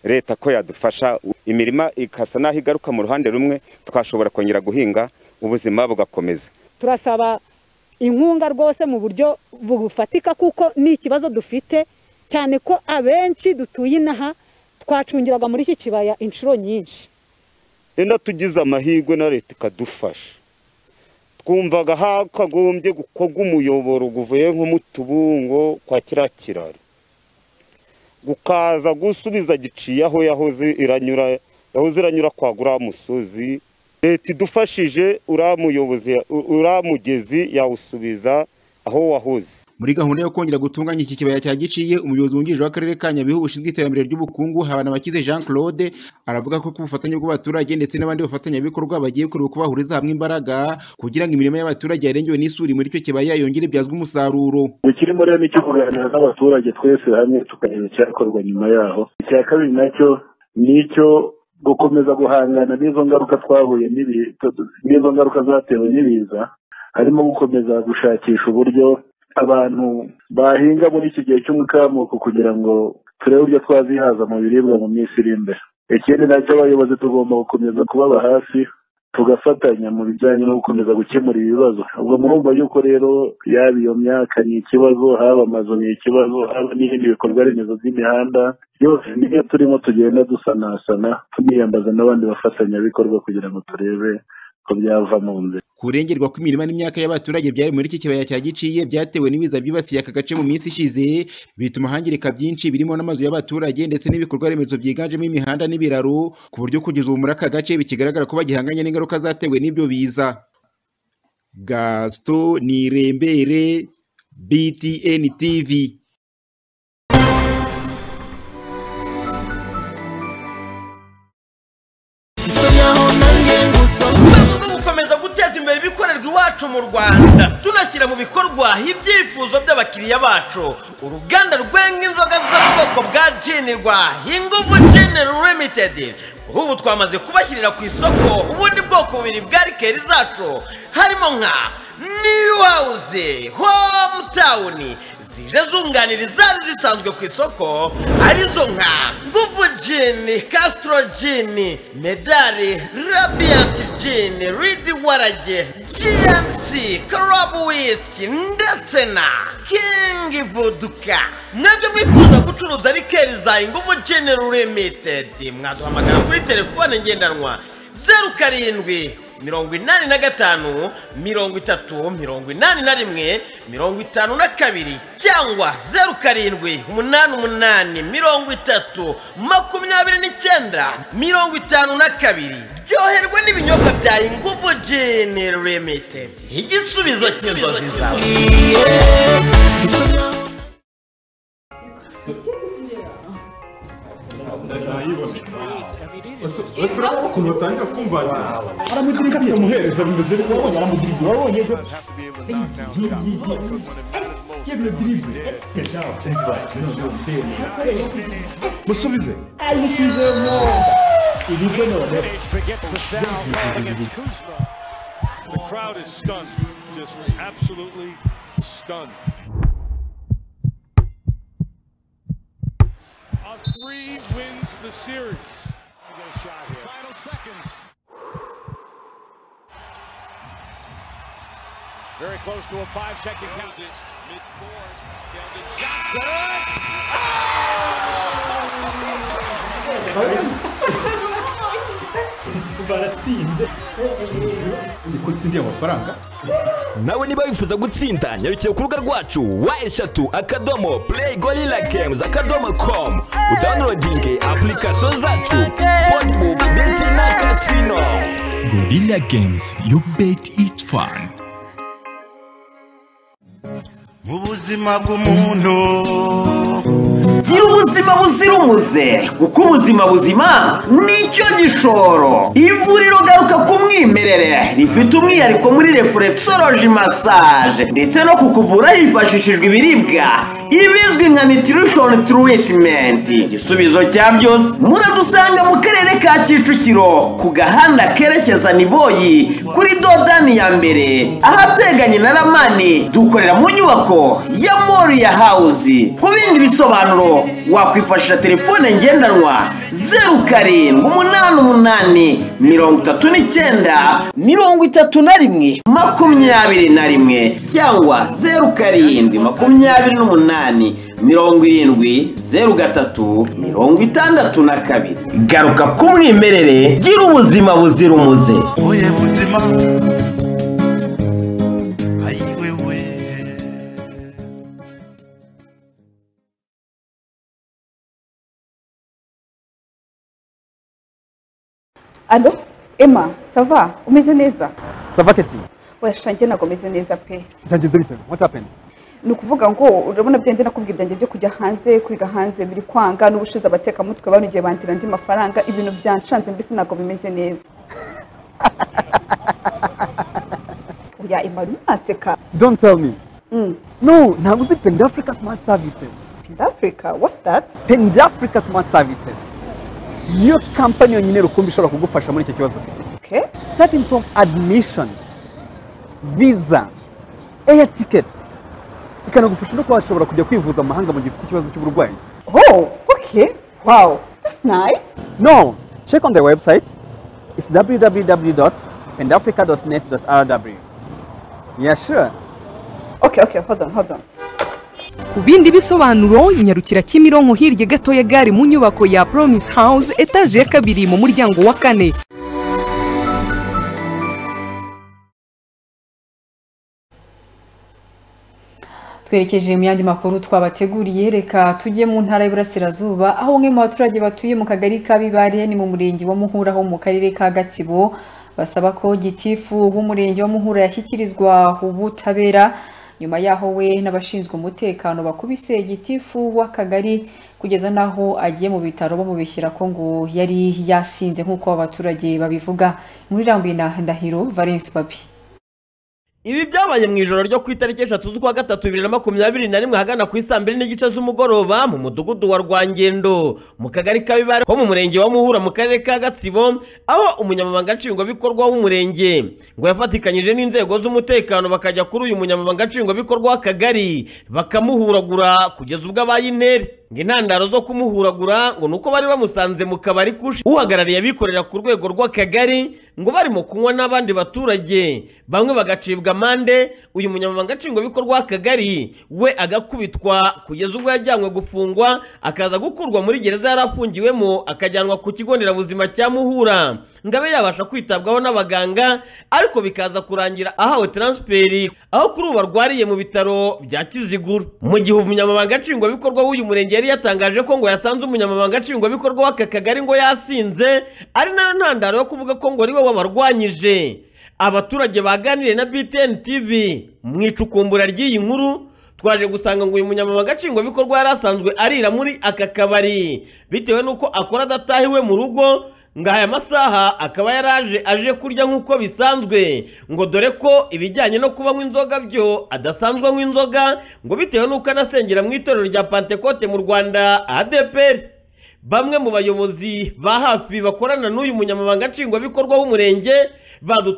leta ko yadufasha imirima ikasa n'aho igaruka mu ruhande rumwe twashobora kongera guhinga ubuzima bugakomeza turasaba inkunga rwose mu buryo bufatika kuko ni ikibazo dufite cyane ko abenshi dutuye inaha twacungiraga muri iki kibaya inshuro nyinshi enda tugize amahirwe na leta ikadufasha twumvaga hakagombye gukorwa umuyoboro uvuye nko mu tubungo kwa kiriya kiraro gukaza gusubiza giciye aho yahoze iranyura yahoze iranyura kwa guriya musozi leta idufashije uriya muyobozi u- uriya mugezi yawusubiza aho wahoze muri gahunda yo kongera gutunganya iki kibaya cya giciye umuyobozi wungirije w'akarere ka nyabihu bushinzwe iterambere ry'ubukungu habanabakize jean claude aravuga ko ku bufatanye bw'abaturage ndetse n'abandi bafatanyabikorwa bagiye kureba uko bahuriza hamwe imbaraga kugira ngo imirima y'abaturage yarengewe n'isuri muri icyo kibaya yongere ibyazwe umusaruro ikirimo rero ni icyo kuganira n'abaturage twese hamwe tukareba icyakorwa nyuma yaho icya kabiri nacyo ni icyo gukomeza guhangana n'izo ngaruka twahuye n'ibi- tu- n'izo ngaruka zatewe n'ibiza harimo gukomeza gushakisha uburyo abantu bahinga muri iki gihe cy'umukamuko kugira ngo turebe uburyo twazihaza mu biribwa mu minsi iri imbere ikindi nacyo abayobozi tugomba gukomeza kubaba hafi tugafatanya mu bijyanye no gukomeza gukemura ibibazo ubwo murumva yuko rero yaba iyo myaka ni ikibazo haba amazu ni ikibazo haba n'ibindi bikorwa remezo by'imihanda byose niyo turimo tugenda dusanasana tuniyambaza n'abandi bafatanyabikorwa kugira ngo turebe ko byava mu nzira kurengerwa kw'imirima n'imyaka y'abaturage byari muri iki kibaya cya giciye byatewe n'ibiza byibasiye aka gace mu minsi ishize bituma hangirika byinshi birimo n'amazu y'abaturage ndetse n'ibikorwa remezo byiganjemo imihanda n'ibiraro ku buryo kugeza ubu muri aka gace bikigaragara ko bagihanganye n'ingaruka zatewe n'ibyo biza gasito nirembere btn tv mu rwego rwo gukomeza guteza imbere ibikorerwa iwacu mu rwanda tunashyira mu bikorwa ibyifuzo by'abakiriya bacu uruganda rwenga inzoga zo mu bwoko bwa jinirwa inguvu jinero limitedi kuri ubu twamaze kubashyirira ku isoko ubundi bwoko bubiri bwa rikeri zacu harimo nka new house hometown zije zunganira izari zisanzwe ku isoko arizo nka nguvu jini kasitoro jini medali rabiyanti jini ridi warage jiyansi karabu wisiki ndetse na kingi vuduka mwebwe mwifuza gucuruza rikeri za inguvu jini limitedi mwaduhamagara kuri telefone ngendanwa zeru karindwi mirongo inani na gatanu mirongo itatu mirongo inani na rimwe mirongo itanu na kabiri cyangwa zeru karindwi umunani umunani mirongo itatu makumyabiri n'icyenda mirongo itanu na kabiri ryoherwa n'ibinyobwa bya inguvu jini limitedi igisubizo cy'inzozi zawe ukuntu batangira kumvangira aramugira ibyo muhereza bimeze bityo wabonye aramugira ibyo wabonye ibyo yebyo diribe musubize ayishyizemo ibiryo none The crowd is stunned, just absolutely stunned. On three wins the series. Final seconds. Very close to a five second count. Mid-court. Keldon Shots baratsinze ni ko utsindiye amafaranga nawe niba wifuza gutsinda nyarukira ku rubuga rwacu wa eshatu akadomo play gorilla games akadomo com udownloadinge application zacu sportbook ndetse na casino gorilla games you bet it's fun ubuzima bw'umuntu gira ubuzima buzira umuze kuko ubuzima buzima nicyo gishoro ivuriro garuka ku mwimerere rifite umwihariko muri refuresoroji masaje ndetse no kukuvura hifashishijwe ibiribwa ibizwi nka nitirishoni tiritimenti igisubizo cya byose muradusanga mu karere ka kicukiro ku gahanda kerekeza niboyi kuri dodani ya mbere ahateganye na ramani dukorera mu nyubako ya moriya hawuzi ku bindi bisobanuro wakwifashisha telefone ngendanwa zeru karindwi umunani umunani mirongo itatu n'icyenda mirongo itatu na rimwe makumyabiri na rimwe cyangwa zeru karindwi makumyabiri n'umunani mirongo irindwi zeru gatatu mirongo itandatu na kabiri garuka ku mwimerere gira ubuzima buzira umuze oye buzima alo emma sava umeze neza sava keti wesha njye ntabwo umeze neza pe byagenze bite what happened ni ukuvuga ngo urabona bya nakubwiye ibyanjye byo kujya hanze kwiga hanze biri kwanga n'ubushize abatekamutwe banogeye bandira andi mafaranga ibintu byancanze mbese ntabwo bimeze neza oya emma uri mwaseka don't tell me Mm. no ntabwo uzi pendafrica smart services pendafrica what's that pendafrica smart services niyo kampani yonyine rukumbi ishobora kugufasha muri icyo kibazo ufite okay starting from admission visa air ticket ikanagufasha no kuba washobora kujya kwivuza mu mahanga mu gihe ufite ikibazo cy'uburwayi oh okay wow that's nice no check on the website it's www.pendafrica.net.rw yeah sure okay okay hold on hold on ku bindi bisobanuro nyarukira kimironko hirya gato ya gare mu nyubako ya promise house etaje ya kabiri mu muryango wa kane twerekeje mu yandi makuru twabateguriye reka tujye mu ntara y'iburasirazuba aho umwe mu baturage batuye mu kagari ka bibare ni mu murenge wa muhura ho mu karere ka gatsibo basaba ko gitifu w'umurenge wa muhura yashyikirizwa ubutabera nyuma yaho we n'abashinzwe umutekano bakubise gitifu w'akagari kugeza n'aho agiye mu bitaro bamubishyira ko ngo yari yasinze nk'uko abaturage babivuga inkuru irambuye na ndahiro valence papi ibi byabaye mu ijoro ryo ku itariki eshatu z'ukwa gatatu bibiri na makumyabiri na rimwe ahagana ku isaa mbiri n'igice z'umugoroba mu mudugudu wa rwangendo mu kagari ka bibare ho mu murenge wa muhura mu karere ka gatsibo aho umunyamabanga nshingwabikorwa w'umurenge ngo yafatikanyije n'inzego z'umutekano bakajya kuri uyu munyamabanga nshingwabikorwa w'akagari bakamuhuragura kugeza ubwo abaye intere ngo intandaro zo kumuhuragura ngo ni uko bari bamusanze mu kabari kushi uhagarariye abikorera ku rwego rw'akagari ngo barimo kunywa n'abandi baturage bamwe bagacibwa amande uyu munyamabanga nshingwabikorwa w'akagari we agakubitwa kugeza ubwo yajyanywe gufungwa akaza gukurwa muri gereza yari afungiwemo akajyanwa ku kigo nderabuzima cya muhura ngo abe yabasha kwitabwaho n'abaganga ariko bikaza kurangira ahawe taransiferi aho kuri ubu arwariye mu bitaro bya kiziguru mu gihe umunyamabanga nshingwabikorwa w'uyu murenge yari yatangaje ko ngo yasanze umunyamabanga nshingwabikorwa w'aka kagari ngo yasinze ari nayo ntandaro yo kuvuga ko ngo ari we wabarwanyije abaturage baganiriye na btn tv mu icukumbura ry'iyi nkuru twaje gusanga ngo uyu munyamabanga nshingwabikorwa yari asanzwe arira muri aka kabari bitewe n'uko akora adatahiwe mu rugo ngo aya masaha akaba yaraje aje kurya nk'uko bisanzwe ngo dore ko ibijyanye no kubanywa inzoga byo adasanzwe anywa inzoga ngo bitewe n'uko anasengera mu itorero rya pantekote mu rwanda adeperi bamwe mu bayobozi ba hafi bakorana n'uyu munyamabanga nshingwabikorwa w'umurenge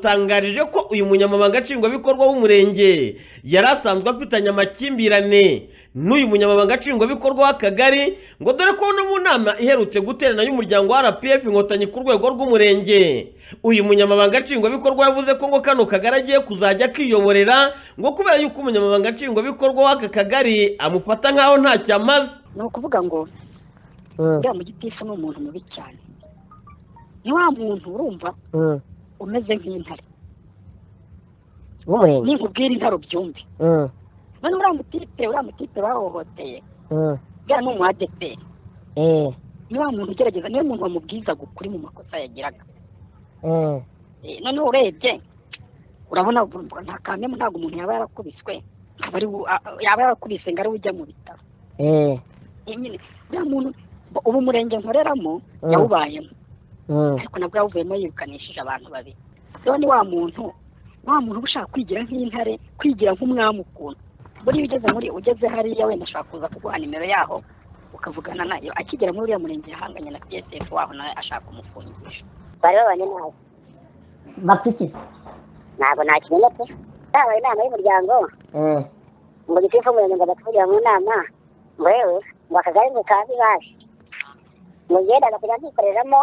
badutangarije ko uyu munyamabanga nshingwabikorwa w'umurenge yari asanzwe afitanye amakimbirane n'uyu munyamabanga nshingwabikorwa w'akagari ngo dore ko no mu nama iherutse guterana y'umuryango wa rpf inkotanyi ku rwego rw'umurenge uyu munyamabanga nshingwabikorwa yavuze ko ngo kano kagari agiye kuzajya akiyoborera ngo kubera yuko umunyamabanga nshingwabikorwa w'aka kagari amufata nk'aho ntacyo amaze ni ukuvuga ngo uriya mugitifu ni umuntu mubi cyane ni wa muntu urumva umeze nk'intare ninkubwira intare ubyumve none uriya mutipe uriya mutipe bahohoteye bwira ni umu adeperi ni wa muntu ugerageza niwe muntu wamubwizaga ukuri mu makosa yagiraga Eh, noneho urebye urabona urumva nta kamemu ntabwo umuntu yaba yarakubiswe akaba ari we- a- a- yaba yarakubise ngo ari we ujya mu bitaro Eh, nyine uriya muntu bo- ubu murenge nkoreramo Mm. yawubayemo ariko nabwo yawuvuyemo yirukanishije abantu babiri rero ni wa muntu wa muntu uba ushaka kwigira nk'intare kwigira nk'umwami ukuntu buriya ugeze muri ugeze hariya wenda ashobora kuza kuguha nimero yaho ukavugana nayo akigera muri uriya murenge yahanganye na psf waho nawe ashaka kumufungisha bari babanye nabi bafite ntabwo nta kinini pe habaye inama y'umuryango ngo gitifu umurenge ngo batuvugira mu nama ngo yewe ngo akagari ngo kabi baje ngo yendaga kujya kwikoreramo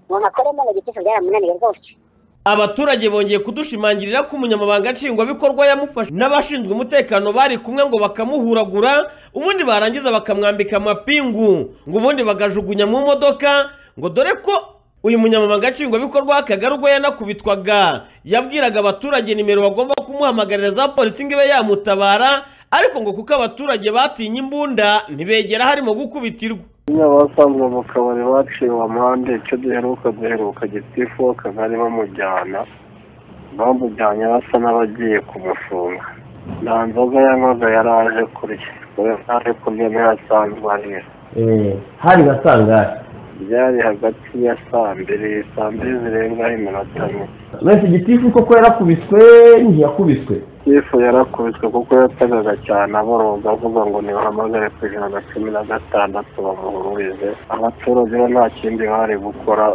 ngo nkakoremo ngo gitifu byaramunaniye rwose abaturage bongeye kudushimangirira ko umunyamabanga nshingwabikorwa yamufashe n'abashinzwe umutekano bari kumwe ngo bakamuhuragura ubundi barangiza bakamwambika amapingu ngo ubundi bagajugunya mu modoka ngo dore ko uyu munyamabanga nshingwabikorwa w'akagari ubwo yanakubitwaga yabwiraga abaturage nimero bagomba kumuhamagarira za polisi ngo ibe yamutabara ariko ngo kuko abaturage batinye imbunda ntibegera harimo gukubitirwa nyaba asanzwe mu kabari baciwe amande icyo duheruka duheruka gitifu w'akagari bamujyana bamujyanye basa n'abagiye kumufunga nta nzoga yanywaga yari aje kurya ngo yaje kurya niyo asanzwe arira hari na sangahe byari hagati ya saa mbiri saa mbiri zirengaho iminota mike mwese igitifu koko yarakubiswe ntiyakubiswe sifu yarakubiswe kuko yatagaga cyane aboroga avuga ngo nibahamagare ku ijana na cumi na gatandatu bamuhururize abaturage bo nta kindi bari gukora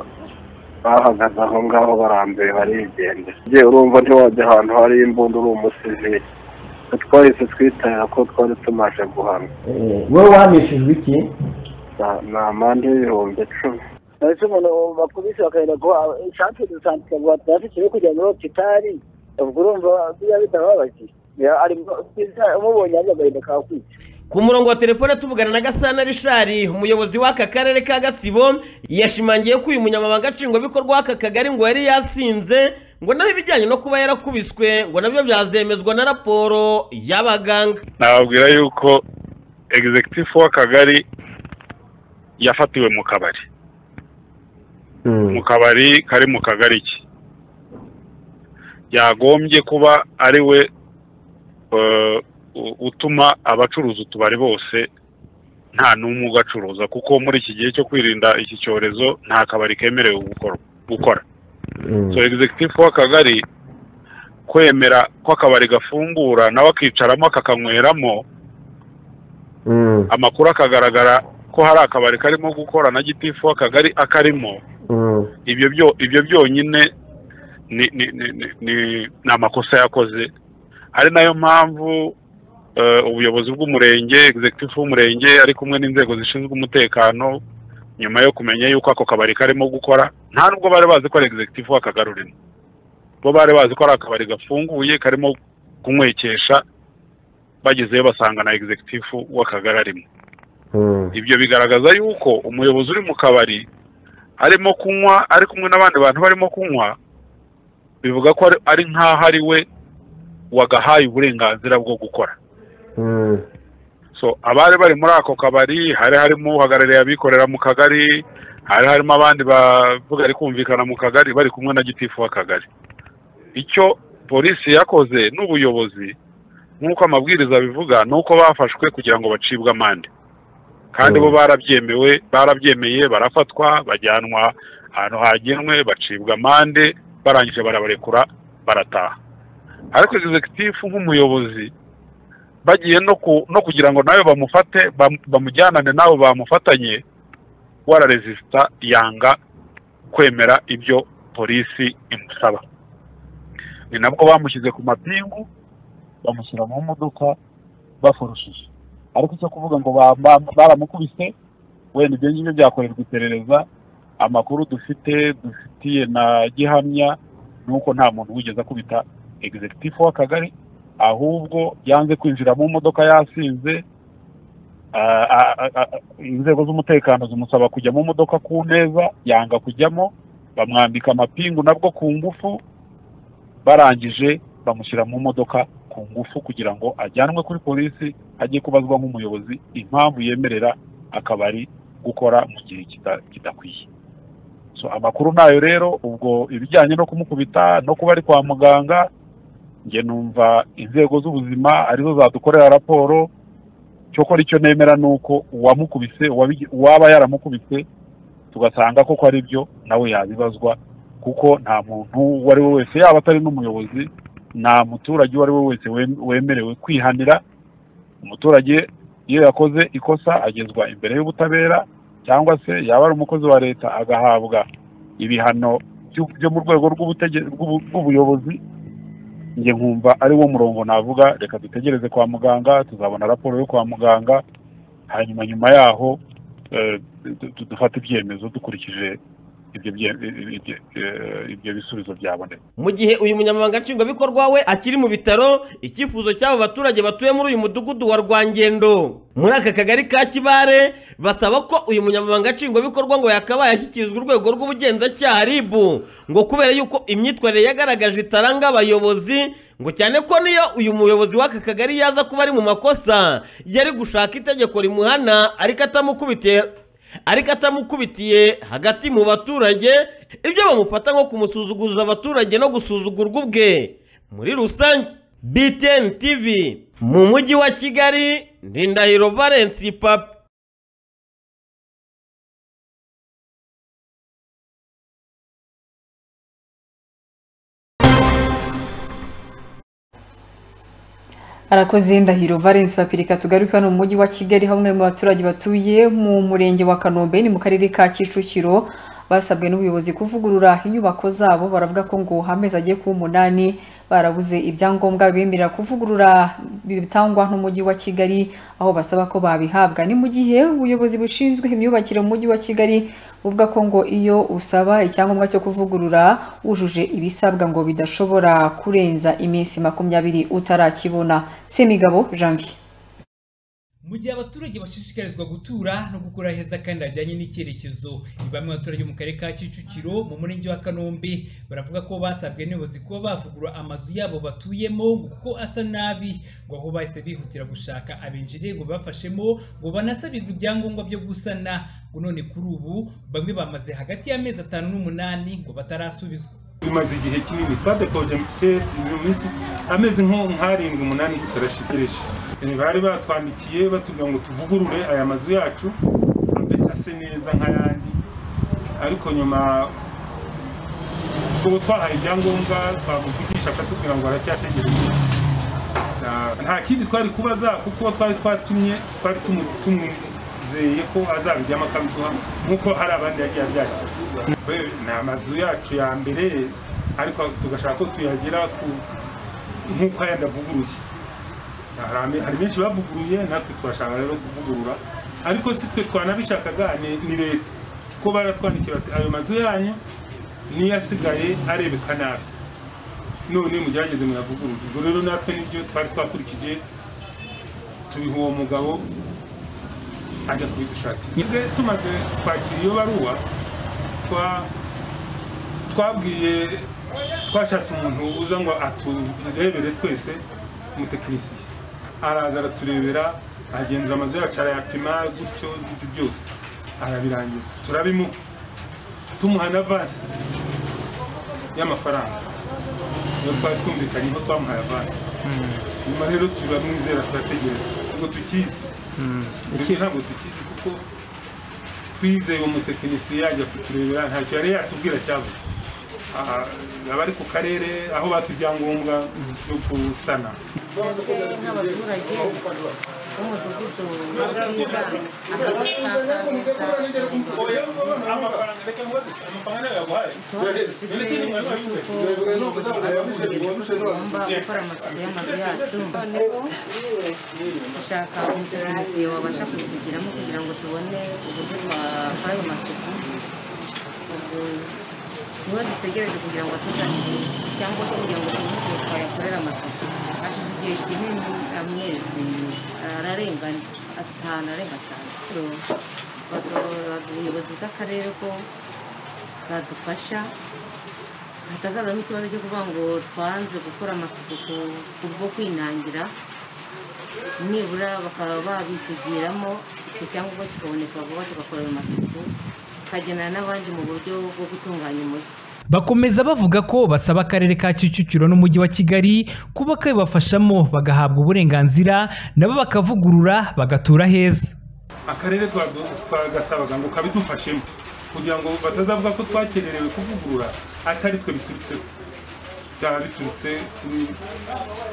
bahagaze aho ngaho barambiwe barigendera njye urumva ntiwajya ahantu hari imbunda uri umusivili twahise twitabira ko twari tumaze guhanwa wowe wahanishijwe iki Na- ni amande y'ibihumbi icumi ese umuntu bakubise bakagenda guha ishati dusanzwe guha turafikiwe kujya muri hopitali ubwo urumva bijya bitaba babagiye umubonye ajya agahinda kakwica ku murongo wa telefone tuvugana na gasana rishari umuyobozi w'aka karere ka gatsibo yashimangiye ko uyu munyamabanga nshingwabikorwa w'aka kagari ngo yari yasinze ngo naho ibijyanye no kuba yarakubiswe ngo nabyo byazemezwa na raporo y'abaganga nababwira yuko egizekitifu w'akagari yafatiwe mu kabari mu kabari kari mu kagari ke yagombye kuba ari we eh, u- utuma abacuruza utubari bose nta n'umwe ugacuruza kuko muri iki gihe cyo kwirinda iki cyorezo nta kabari kemerewe gukora- gukora so egizekitifu w'akagari kwemera ko akabari gafungura nawe akicaramo akakanyweramo amakuru akagaragara ko hari akabari karimo gukora na gitifu w'akagari akarimo ibyo byo ibyo byonyine ni ni ni ni ni- ni amakosa yakoze ari nayo mpamvu eh, ubuyobozi bw'umurenge executive w'umurenge ari kumwe n'inzego zishinzwe umutekano nyuma yo kumenya yuko ako kabari karimo gukora nta nubwo bari bazi ko ari executive w'akagari urimo bo bari bazi ko ari akabari gafunguye karimo kunywekesha bagezeyo basanga na executive w'akagari arimo ibyo bigaragaza yuko umuyobozi uri mu kabari arimo kunywa ari kumwe n'abandi bantu barimo kunywa bivuga ko ari- ari nk'aho ari we wagahaye uburenganzira bwo gukora so abari bari muri ako kabari hari harimo uhagarariye abikorera mu kagari hari harimo abandi bavuga ari kumvikana mu kagari bari kumwe na gitifu w'akagari icyo polisi yakoze n'ubuyobozi nk'uko amabwiriza abivuga ni uko bafashwe kugira ngo bacibwe amande kandi bo barabyemewe barabyemeye barafatwa bajyanwa ahantu hagenwe bacibwa amande barangije barabarekura barataha ariko egizekitifu nk'umuyobozi bagiye no ku no kugira ngo nawe bamufate bam- bamujyanane n'abo bamufatanye wararezisita yanga kwemera ibyo polisi imusaba ni nabwo bamushyize ku mapingu bamushyira mu modoka bafurushije ariko icyo kuvuga ngo ba- ba- baramukubise wenda ibyo ngibyo byakorerwa iperereza amakuru dufite dufitiye na gihamya ni uko nta muntu wigeze akubita egizekitifu w'akagari ahubwo yanze kwinjira mu modoka yasinze Ah, ah, ah, ah, inzego z'umutekano zimusaba kujya mu modoka ku neza yanga kujyamo bamwambika amapingu nabwo ku ngufu barangije bamushyira mu modoka ku ngufu kugira ngo ajyanwe kuri polisi ajye kubazwa nk'umuyobozi impamvu yemerera akabari gukora mu gihe kita- kidakwiye so amakuru nayo rero ubwo ibijyanye no kumukubita no kuba ari kwa muganga njye numva inzego z'ubuzima arizo zadukorera raporo cyokora icyo nemera ni uko uwamukubise uwabi- uwaba yaramukubise tugasanga koko ari byo nawe yabibazwa kuko nta muntu uwo ari we wese yaba atari n'umuyobozi nta muturage uwo ari we wese wem- wemerewe kwihanira umuturage iyo yakoze ikosa agezwa imbere y'ubutabera cyangwa se yaba ari umukozi wa leta agahabwa ibihano byo- byo mu rwego rw'ubutege- rw'ubu- rw'ubuyobozi njye nkumva ari wo murongo navuga reka dutegereze kwa muganga tuzabona raporo yo kwa muganga hanyuma nyuma yaho eh, du- du- dufate ibyemezo dukurikije ibyo bye- ibyo- eh, ibyo bisubizo byaboneka mu gihe uyu munyamabanga nshingwabikorwa we akiri mu bitaro icyifuzo cy'abo baturage batuye muri uyu mudugudu wa rwangendo muri aka kagari ka kibare basaba ko uyu munyamabanga nshingwabikorwa ngo yakabaye ashyikirizwa urwego rw'ubugenzacyaha rib ngo kubera yuko imyitwarire yagaragaje itaranga abayobozi ngo cyane ko niyo uyu muyobozi w'aka kagari yaza kuba ari mu makosa yari gushaka itegeko rimuhana ariko atamukubitiye ariko atamukubitiye hagati mu baturage ibyo bamufata nko kumusuzuguza abaturage no gusuzugurwa ubwe muri rusange btn tv mu mujyi wa kigali ndindahiro valensi papa arakoze ndahiro valence papirika tugaruke hano mu mujyi wa kigali hamwe mu baturage batuye mu murenge wa kanombe ni mu karere ka kicukiro basabwe n'ubuyobozi kuvugurura inyubako zabo baravuga ko ngo amezi agiye kuba umunani barabuze ibyangombwa bemerera kuvugurura bitangwa n'umujyi wa kigali aho basaba ko babihabwa ni mu gihe ubuyobozi bushinzwe imyubakire mu mujyi wa kigali buvuga ko ngo iyo usaba icyangombwa cyo kuvugurura wujuje ibisabwa ngo bidashobora kurenza iminsi makumyabiri utarakibona semigabo janvier mu gihe abaturage bashishikarizwa gutura no gukora heza kandi hajyanye n'icyerekezo ni bamwe mu baturage bo mu karere ka kicukiro mu murenge wa kanombe baravuga ko basabwe n'ubuyobozi kuba bavugurura amazu yabo batuyemo ngo kuko asa nabi ngo aho bahise bihutira gushaka abenjire ngo bafashemo ngo banasabirwe ibyangombwa byo gusana ngo none kuri ubu bamwe bamaze hagati y'amezi atanu n'umunani ngo batarasubizwa bimaze igihe kinini twadepoje mu cye- mu minsi amezi nko nk'arindwi umunani tutarashikirisha bari batwandikiye batubwira ngo tuvugurure aya mazu yacu mbese ase neza nk'ayandi ariko nyuma ubu twahaye ibyangombwa twamuvugisha akatubwira ngo aracyategereje Na- nta kindi twari kubaza kuko uwo twari twatumye twari tumu- tumwizeye ko azabijyamo akabiduha nk'uko hari abandi yagiye abyakira We- ni amazu yacu ya mbere ariko tugashaka ko tuyagira ku- nk'uko ayandi avuguruye hari ame- hari benshi bavuguruye natwe twashaka rero kuvugurura ariko si twe twanabishakaga ni- ni leta kuko baratwandikiye bati ayo mazu yanyu niyo asigaye arebeka nabi none mugerageze muyavugurure ubwo rero natwe nibyo twari twakurikije tubiha uwo mugabo ajya kubidushakira Twebwe tumaze kwakira iyo baruwa twa- twabwiye twashatse umuntu uza ngo aturebere twese umutekinisiye araza araturebera agenzura amazu yacu arayapima gutyo ibyo byose arabirangiza turabimuha tumuha na vasi y'amafaranga iyo twari twumvikanye ko twamuhaye avansi nyuma rero turamwizera turategereza ngo tukizi iki ntabwo tukizi kuko twizeye umutekinisiye yajya kuturebera ntacyo yari yatubwira cyabuze Ah, abari ku karere aho bata ibyangombwa byo gusana twebwe nk'abaturage w'umudugudu mabwiriza gukora amasuku y'amazu yacu noneho dushaka umuteranasi wabasha kubigiramo kugira ngo tubone uburyo twakora ayo masuku ubwo niho dutegereje kugira ngo tuzajye cyangwa kugira ngo tubone uko twayakorera amasuku hashize igihe kinini amezi ararenga atanu arenga atanu basaba ubuyobozi bw'akarere ko bwadufasha hatazazamo ikibazo cyo kuvuga ngo twanze gukora amasuku ku- kubwo kwinangira nibura bakaba babitugiramo icyo cyangombwa kikaboneka vuba tugakora ayo masuku tukagenera n'abandi mu buryo bwo gutunganya umujyi bakomeza bavuga ko basaba akarere ka kicukiro n'umujyi wa kigali kuba kabibafashamo bagahabwa uburenganzira nabo bakavugurura bagatura heza akarere twa- twagasabaga ngo kabidufashemo kugira ngo batazavuga ko twakererewe kuvugurura atari twe biturutseho byaba biturutse kuri-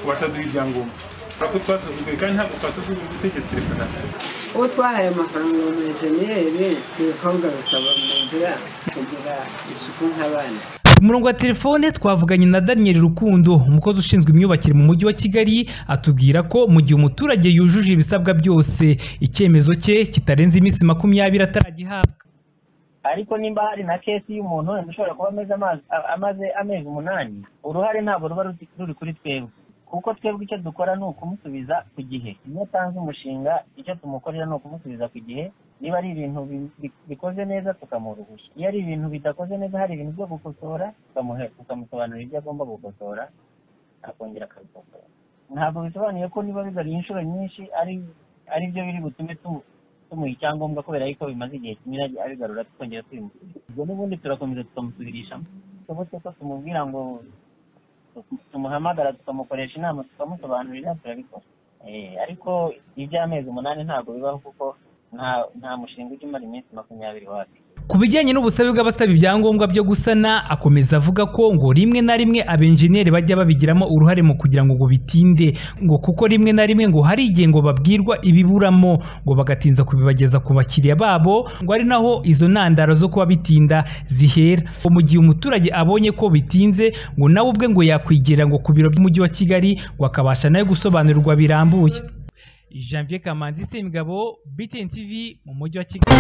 ku bataduha ibyangombwa kuko twasuzuguye kandi ntabwo twasuzuguye ubutegetsi reka na uwo twahaye amafaranga umujeniyeri ibikorwa bikaba mu nzira kugira isuku nk'abandi ku murongo wa telefone twavuganye na daniel rukundo umukozi ushinzwe imyubakire mu mujyi wa kigali atubwira ko mu gihe umuturage yujuje ibisabwa byose icyemezo cye kitarenze iminsi makumyabiri ataragihabwa ariko nimba hari na kesi y'umuntu wenda ushobora kuba ameze amazi- a- amaze amezi umunani uruhare ntabwo ruba ruti- ruri kuri twebwe kuko twebwe icyo dukora ni ukumusubiza ku gihe iyo atanze umushinga icyo tumukorera ni ukumusubiza ku gihe niba ari ibintu bi- bi- bikoze neza tukamuha uruhushya iyo ari ibintu bidakoze neza hari ibintu byo gukosora tukamuhe- tukamusobanurira ibyo agomba gukosora akongera akabikosora ntabwo bisobanuye ko niba bigaruye inshuro nyinshi ari ari byo biri butume tu- tumuha icyangombwa kubera yuko bimaze igihe kinini agi- abigarura tukongera tubimusubiza ubwo n'ubundi turakomeza tukamusubirishamo tubutse ko tumubwira ngo tu- tumuhamagara tukamukoresha inama tukamusobanurira turabikora Eh, ariko iby'amezi umunani ntabwo bibaho kuko nta nta mushinga ujya umara iminsi makumyabiri wacu ku bijyanye n'ubusabe bw'abasaba ibyangombwa byo gusana akomeza avuga ko ngo rimwe na rimwe abenjeniyeri bajya babigiramo uruhare mu kugira ngo ngo bitinde ngo kuko rimwe na rimwe ngo hari igihe ngo babwirwa ibiburamo ngo bagatinza kubibageza ku bakiriya babo ngo ari naho izo ntandaro zo kuba bitinda zihera Ngo mu gihe umuturage abonye ko bitinze ngo nawe ubwe ngo yakwigira ngo ku biro by'umujyi wa kigali ngo akabasha nawe gusobanurirwa birambuye janvier kamanzi semigabo btn tv mu mujyi wa kigali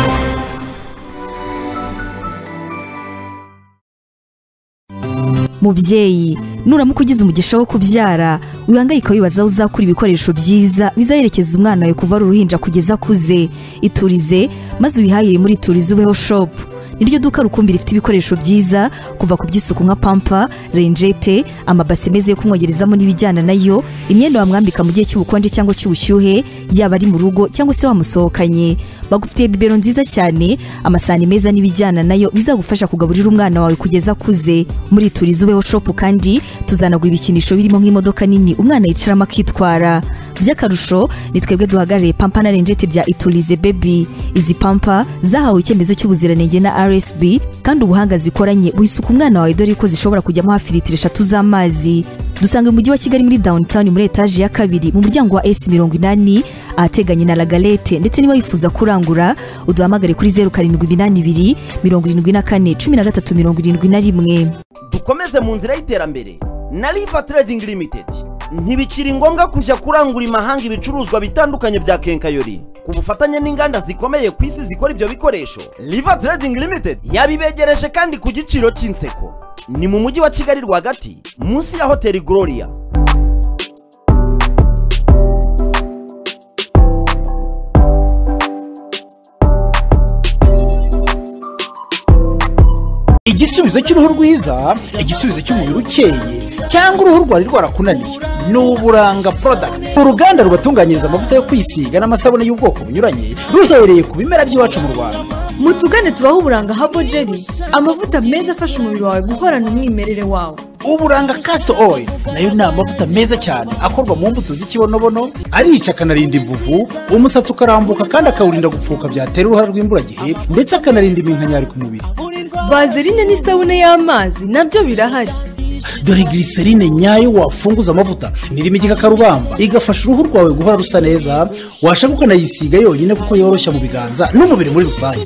mubyeyi nuramuka ugize umugisha wo kubyara wihangayika wibaza aho uzakura ibikoresho byiza bizaherekeza umwana wawe kuva ari uruhinja kugeza akuze iturize maze wihahire muri iturize ubeho shopu niryo duka rukumbi rifite ibikoresho byiza kuva ku by'isuku nka pampa renjete amabase meza yo kumwogerezamo n'ibijyana nayo imyenda wamwambika mu gihe cy'ubukonje cyangwa cy'ubushyuhe yaba ari mu rugo cyangwa se wamusohokanye bagufitiye bibero nziza cyane amasahani meza n'ibijyana nayo bizagufasha kugaburira umwana wawe kugeza akuze muri turiza ubeho shopu kandi tuzanagura ibikinisho birimo nk'imodoka nini umwana yicaramo akitwara by'akarusho ni twebwe duhagarariye pampa na renjete bya iturize bebi izi pampa zahawe icyemezo cy'ubuziranenge na rsb kandi ubuhanga zikoranye buhisuka umwana wawe dore ko zishobora kujyamo hafi litiro eshatu z'amazi dusanga umujyi wa kigali muri downtown muri etaje ya kabiri mu muryango wa esi mirongo inani ahateganye na lagalete ndetse niba wifuza kurangura uduhamagare kuri zeru karindwi iminani ibiri mirongo irindwi na kane cumi na gatatu mirongo irindwi na rimwe dukomeze mu nzira y'iterambere na riva trading limited ntibikiri ngombwa kujya kurangura imahanga ibicuruzwa bitandukanye bya kenkayori ku bufatanye n'inganda zikomeye ku isi zikora ibyo bikoresho riva trading limited yabibegereje kandi ku giciro cy'inseko ni mu mujyi wa kigali rwagati munsi ya hoteli gloria igisubizo cy'uruhu rwiza igisubizo cy'umubiri ukeye cyangwa uruhu rwari rwarakunaniye ni uburanga porodakiti uruganda rubatunganyiriza amavuta yo kwisiga n'amasabune y'ubwoko bunyuranye ruhereye ku bimera by'iwacu mu rwanda mutugane tubaho uburanga habo jeri amavuta meza afasha umubiri wawe guhorana umwimerere wawe uburanga kasito oil nayo ni amavuta meza cyane akorwa mu mbuto z'ikibonobono arica akanarinda imvuvu umusatsi ukarambuka kandi akawurinda gupfuka byatera uruhare rw'imburagihe ndetse akanarinda iminkanyari ku mubiri vazerine n'isabune y'amazi nabyo birahari dore giriserine nyayo wafunguza amavuta nirimo igikakarubamba igafasha uruhu rwawe guhora rusa neza washaka ukanayisiga yonyine kuko yoroshya mu biganza n'umubiri muri rusange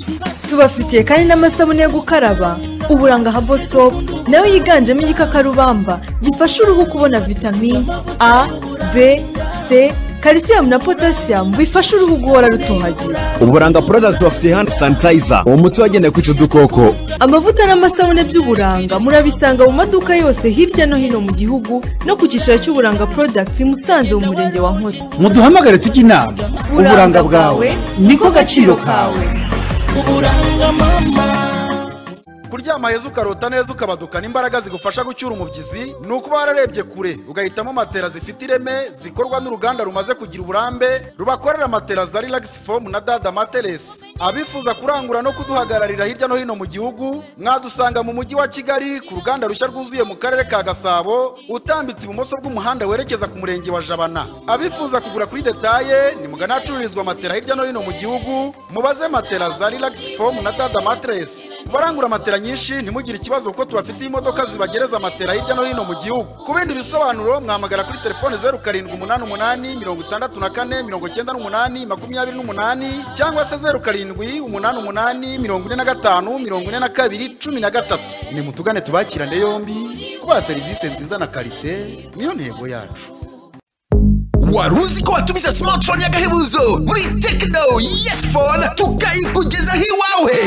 tubafitiye kandi n'amasabune yo gukaraba uburanga habo sopu nayo yiganjemo igikakarubamba gifasha uruhu kubona vitamini a b c kalisiyumu na potasiyamu bifasha uruhu guhora rutohagiye uburanga porodagiti bafite handi sanitayiza uwo muti wagenewe kwica udukoko amavuta n'amasabune by'uburanga murabisanga mu maduka yose hirya no hino mu gihugu no ku cyicaro cy'uburanga porodagiti musanze mu murenge wa nkozi muduhamagare tujye inama uburanga bwawe niko gaciro kawe kuryama heza ukarota neza ukabadukana imbaraga zigufasha gucyura umubyizi ni ukuba wararebye kure ugahitamo matera zifite ireme zikorwa n'uruganda rumaze kugira uburambe rubakorera matera za relax foam na dada materes abifuza kurangura no kuduhagararira hirya no hino mu gihugu mwadusanga mu mujyi wa kigali ku ruganda rushya rwuzuye mu karere ka gasabo utambitse ibumoso bw'umuhanda werekeza ku murenge wa jabana abifuza kugura kuri detaye ni mugana ahacururizwa matera hirya no hino mu gihugu mubaze matera za relax foam na dada materes barangura matera nyinshi ntimugire ikibazo kuko tubafitiye imodoka zibagereza matera hirya no hino mu gihugu ku bindi bisobanuro mwamagara kuri telefone zeru karindwi umunani umunani mirongo itandatu na kane mirongo icyenda n'umunani makumyabiri n'umunani cyangwa se zeru karindwi umunani umunani mirongo ine na gatanu mirongo ine na kabiri cumi na gatatu nimutugane tubakirane yombi kubaha serivisi nziza na karite niyo ntego yacu wari uzi ko watumiza smartphone y'agahebuzo muri tekino yesi fone tukayikugezaho iwawe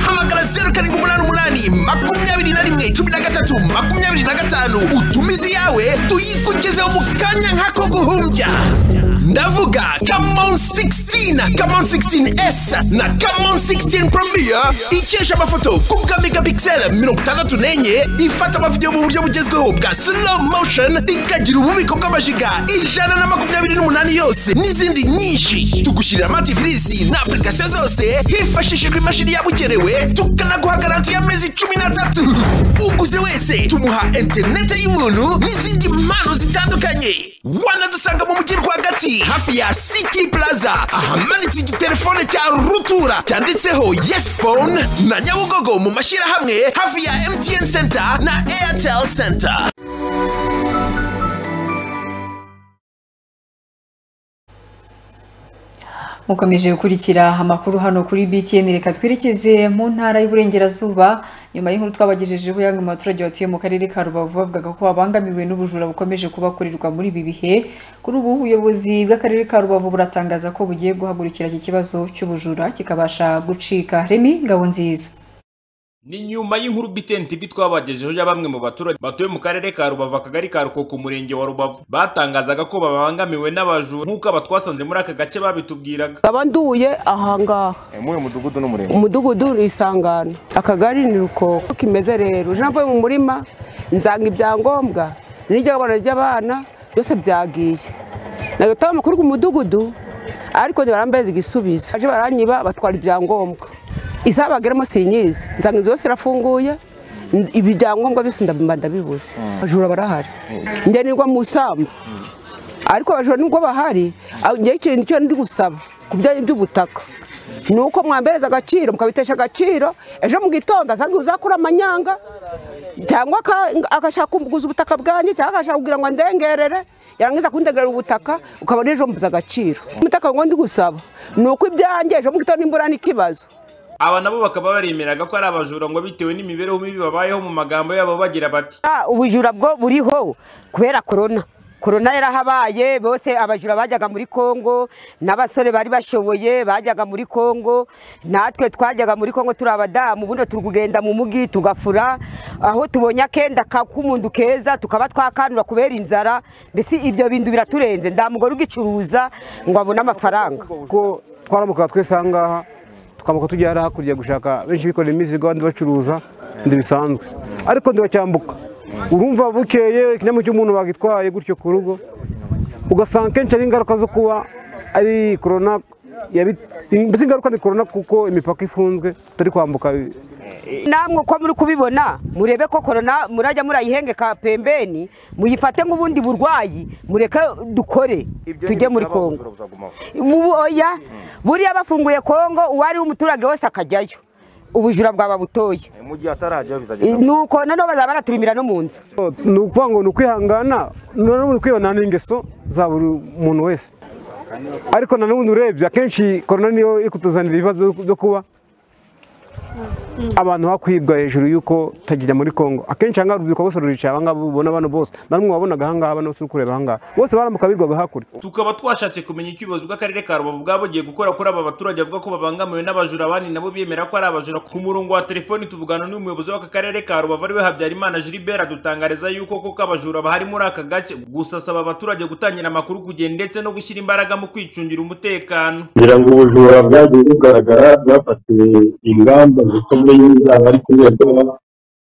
hamagara zeru karindwi umunani umunani makumyabiri na rimwe cumi na gatatu makumyabiri na gatanu utumize iyawe tuyikugezeho mu kanya nk'ako guhumbya ndavuga kamon 16 kamon 16s na kamon 16 premier ikesha amafoto ku bwa megapixel mirongo itandatu n'enye ifata amavidewo mu buryo bugezweho bwa slow motion ikagira ububiko bw'amajiga ijana na makumyabiri n'umunani yose n'izindi nyinshi tugushyirira amativisi na apurikasiyo zose hifashishijwe imashini yabugenewe tukanaguha garanti y'amezi cumi n'atatu uguze wese tumuha interineti y'ubuntu n'izindi mpano zitandukanye wanadusanga mu mujyi rwagati hafi ya city plaza ahamanitse igitelefone cya rutura cyanditseho yes phone na nyabugogo mu mashyirahamwe hafi ya mtn center na airtel center mukomeje gukurikira amakuru hano kuri btn reka twerekeze mu ntara y'uburengerazuba nyuma y'inkuru twabagejejeho y'amwe mu baturage batuye mu karere ka rubavu bavugaga ko babangamiwe n'ubujura bukomeje kubakorerwa muri ibi bihe kuri ubu ubuyobozi bw'akarere ka rubavu buratangaza ko bugiye guhagurukira iki kibazo cy'ubujura kikabasha gucika remi ngabo nziza ni nyuma y'inkuru BTN TV twabagejeho ya bamwe mu baturage batuye mu karere ka Rubavu akagari ka Rukoko umurenge wa Rubavu batangazaga ko babangamiwe n'abajura nk'uko aba twasanze muri aka gace babitubwiraga nkaba nduye ahangaha muri uyu mudugudu n'umurenge umudugudu ni isangano akagari ni rukoko uko imeze rero ejo navuye mu murima nzanga ibyangombwa n'iry'abana ry'abana byose byagiye nagataho amakuru ku mudugudu ariko ntibarambeze igisubizo aje baranyiba batwara ibyangombwa isaha bageramo sinyizi nzanga inzu yose irafunguye ibyangombwa byose ndabimba ndabibuze abajura barahari njye nigwa mu isambu ariko abajura nubwo bahari njye ikintu cyo ndi gusaba ku bijyanye by'ubutaka ni uko mwambereza agaciro mukabitesha agaciro ejo mu gitondo asanga uzakura amanyanga cyangwa agashaka kuguza ubutaka bwanjye cyangwa agashaka kugira ngo andengerere yarangiza kundegerera ubutaka ukabona ejo mbuze agaciro umutaka ngo ndi gusaba ni uko ibyanjye ejo mu gitondo imvura ni ikibazo aba nabo bakaba baremeraga ko ari abajura ngo bitewe n'imibereho mibi babayeho mu magambo yabo bagira bati Ah, ubujura bwo buriho kubera korona korona yarahabaye bose abajura bajyaga muri kongo n'abasore bari bashoboye bajyaga muri kongo natwe twajyaga muri kongo turi abadamu ubundi turi kugenda mu mugi tugafura aho tubonye akenda ka- k'umuntu keza tukaba twakanura kubera inzara mbese ibyo bintu biraturenze nta mugore ugicuruza ngo abone amafaranga ko twaramuka twese aha ngaha tukamuka tujya hariya hakurya gushaka benshi bikorera imizigo abandi bacuruza ndi bisanzwe ariko ndibacyambuka urumva bukeye ikinyamwuga cy'umuntu bagitwaye gutyo ku rugo ugasanga kenshi ari ingaruka zo kuba ari korona yabi- mbese ingaruka ni korona kuko imipaka ifunzwe tutari kwambuka namwe uko muri kubibona murebe ko korona murajya murayihengeka pembeni muyifate nk'ubundi burwayi mureke dukore tujye muri kongo Mu- oya buriya bafunguye kongo uwo ari we umuturage wese akajyayo ubujura bwaba butoye mu gihe atarajyaho bizagenda nuko noneho bazaba baraturimira no mu nzu ni ukuvuga ngo ni ukwihangana noneho ni kwibonana ingeso za buri muntu wese ariko na n'ubundi urebye akenshi korona niyo iri kutuzanira ibibazo byo kuba abantu hakwibwa hejuru y'uko tagijya muri kongo akenshi ahangaha urubyiruko rwose ruricaye abangaba ubona bano bose namwe wabonaga ahangaha bano bose uri kureba ahangaha bose baramuka birwaga hakurya tukaba twashatse kumenya icyo ubuyobozi bw'akarere ka rubavu bwabugiye gukora kuri aba baturage bavuga ko babangamiwe n'abajura abandi nabo bemera ko ari abajura ku murongo wa telefoni tuvugana n'umuyobozi w'aka karere ka rubavu ariwe habyarimana gilbert adutangariza yuko koko abajura bahari muri aka gace gusa asaba abaturage gutangira amakuru ku gihe ndetse no gushyira imbaraga mu kwicungira umutekano kugira ngo ubujura bwagiye bugaragara bwafatiwe ingamba zikomeye zaba ari kuberwa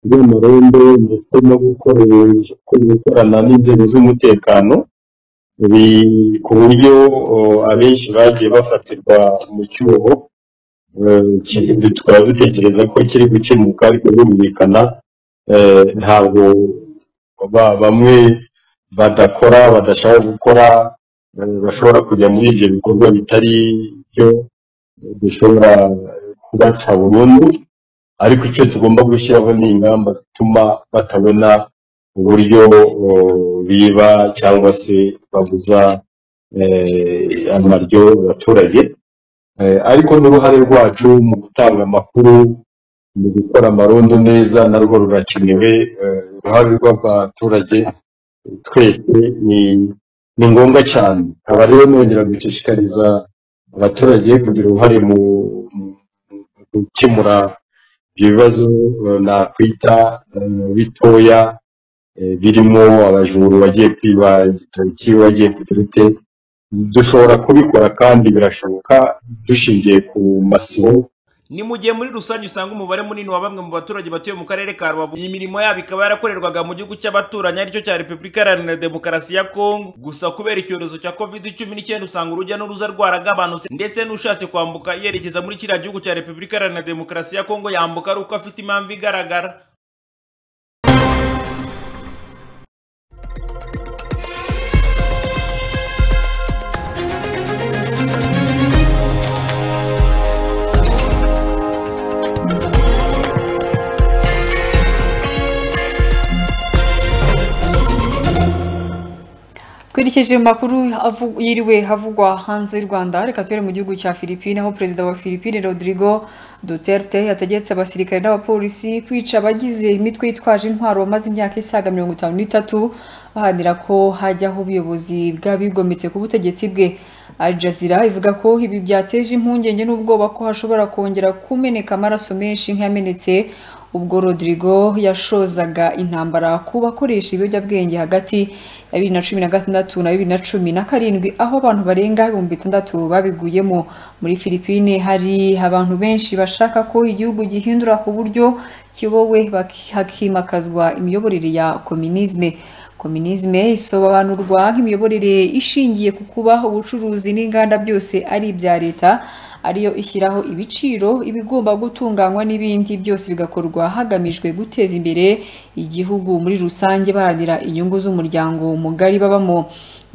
ry'umurembe ndetse no gukoresha gukorana n'inzego z'umutekano ibi ku buryo uh, abenshi bagiye bafatirwa mu cyuho eh, ki- tukaba dutekereza ko kiri gukemuka ariko birumvikana eh, ntabwo ba- bamwe badakora badashaka gukora eh, bashobora kujya muri ibyo bikorwa bitari byo bishobora kubaca burundu ariko icyo tugomba gushyiraho ni ingamba zituma batabona uburyo uh, biba cyangwa se babuza eh, amaryo abaturage Eh, ariko n'uruhare rwacu mu gutanga amakuru mu gukora amarondo neza narwo rurakenewe eh, uruhare rw'abaturage twese ni ni ngombwa cyane aba rero nongera gushishikariza abaturage kugira uruhare mu mu- mu gukemura ibyo bibazo eh, nakwita eh, bitoya eh, birimo abajuru bagiye kwiba igitoki bagiye kuturute dushobora kubikora kandi birashoboka dushingiye ku masibo ni mu gihe muri rusange usanga umubare munini wa bamwe mu baturage batuye mu karere ka rubavu imirimo yabo ikaba yarakorerwaga mu gihugu cy'abaturanyi aricyo cya repubulika iharanira demokarasi ya kongo gusa kubera icyorezo cya covid cumi n'icyenda usanga urujya n'uruza rwaragabanutse ndetse n'ushatse kwambuka yerekeza muri kiriya gihugu cya repubulika iharanira demokarasi ya kongo yambuka ari uko afite impamvu igaragara twerekeje mu makuru avu- yiriwe havugwa hanze y'u rwanda reka tubere mu gihugu cya filipine aho perezida wa filipine rodrigo duterte yategetse abasirikare n'abapolisi kwica abagize imitwe yitwaje intwaro bamaze imyaka isaga mirongo itanu n'itatu baharanira ko hajyaho ubuyobozi bw'abigometse ku butegetsi bwe Al Jazeera ivuga ko ibi byateje impungenge n'ubwoba ko hashobora kongera kumeneka amaraso menshi nk'iyamenetse ubwo Rodrigo yashozaga intambara ku bakoresha ibiyobyabwenge hagati ya bibiri na cumi na gatandatu na bibiri na cumi na karindwi aho abantu barenga ibihumbi bitandatu babiguyemo muri Filipine hari abantu benshi bashaka ko igihugu gihindura ku buryo kibowe baki- hakimakazwa imiyoborere ya kominisme kominisme isobanurwa nk'imiyoborere ishingiye ku kuba ubucuruzi n'inganda byose ari ibya leta ariyo ishyiraho ibiciro ibigomba gutunganywa n'ibindi byose bigakorwa hagamijwe guteza imbere igihugu muri rusange baharanira inyungu z'umuryango mugari babamo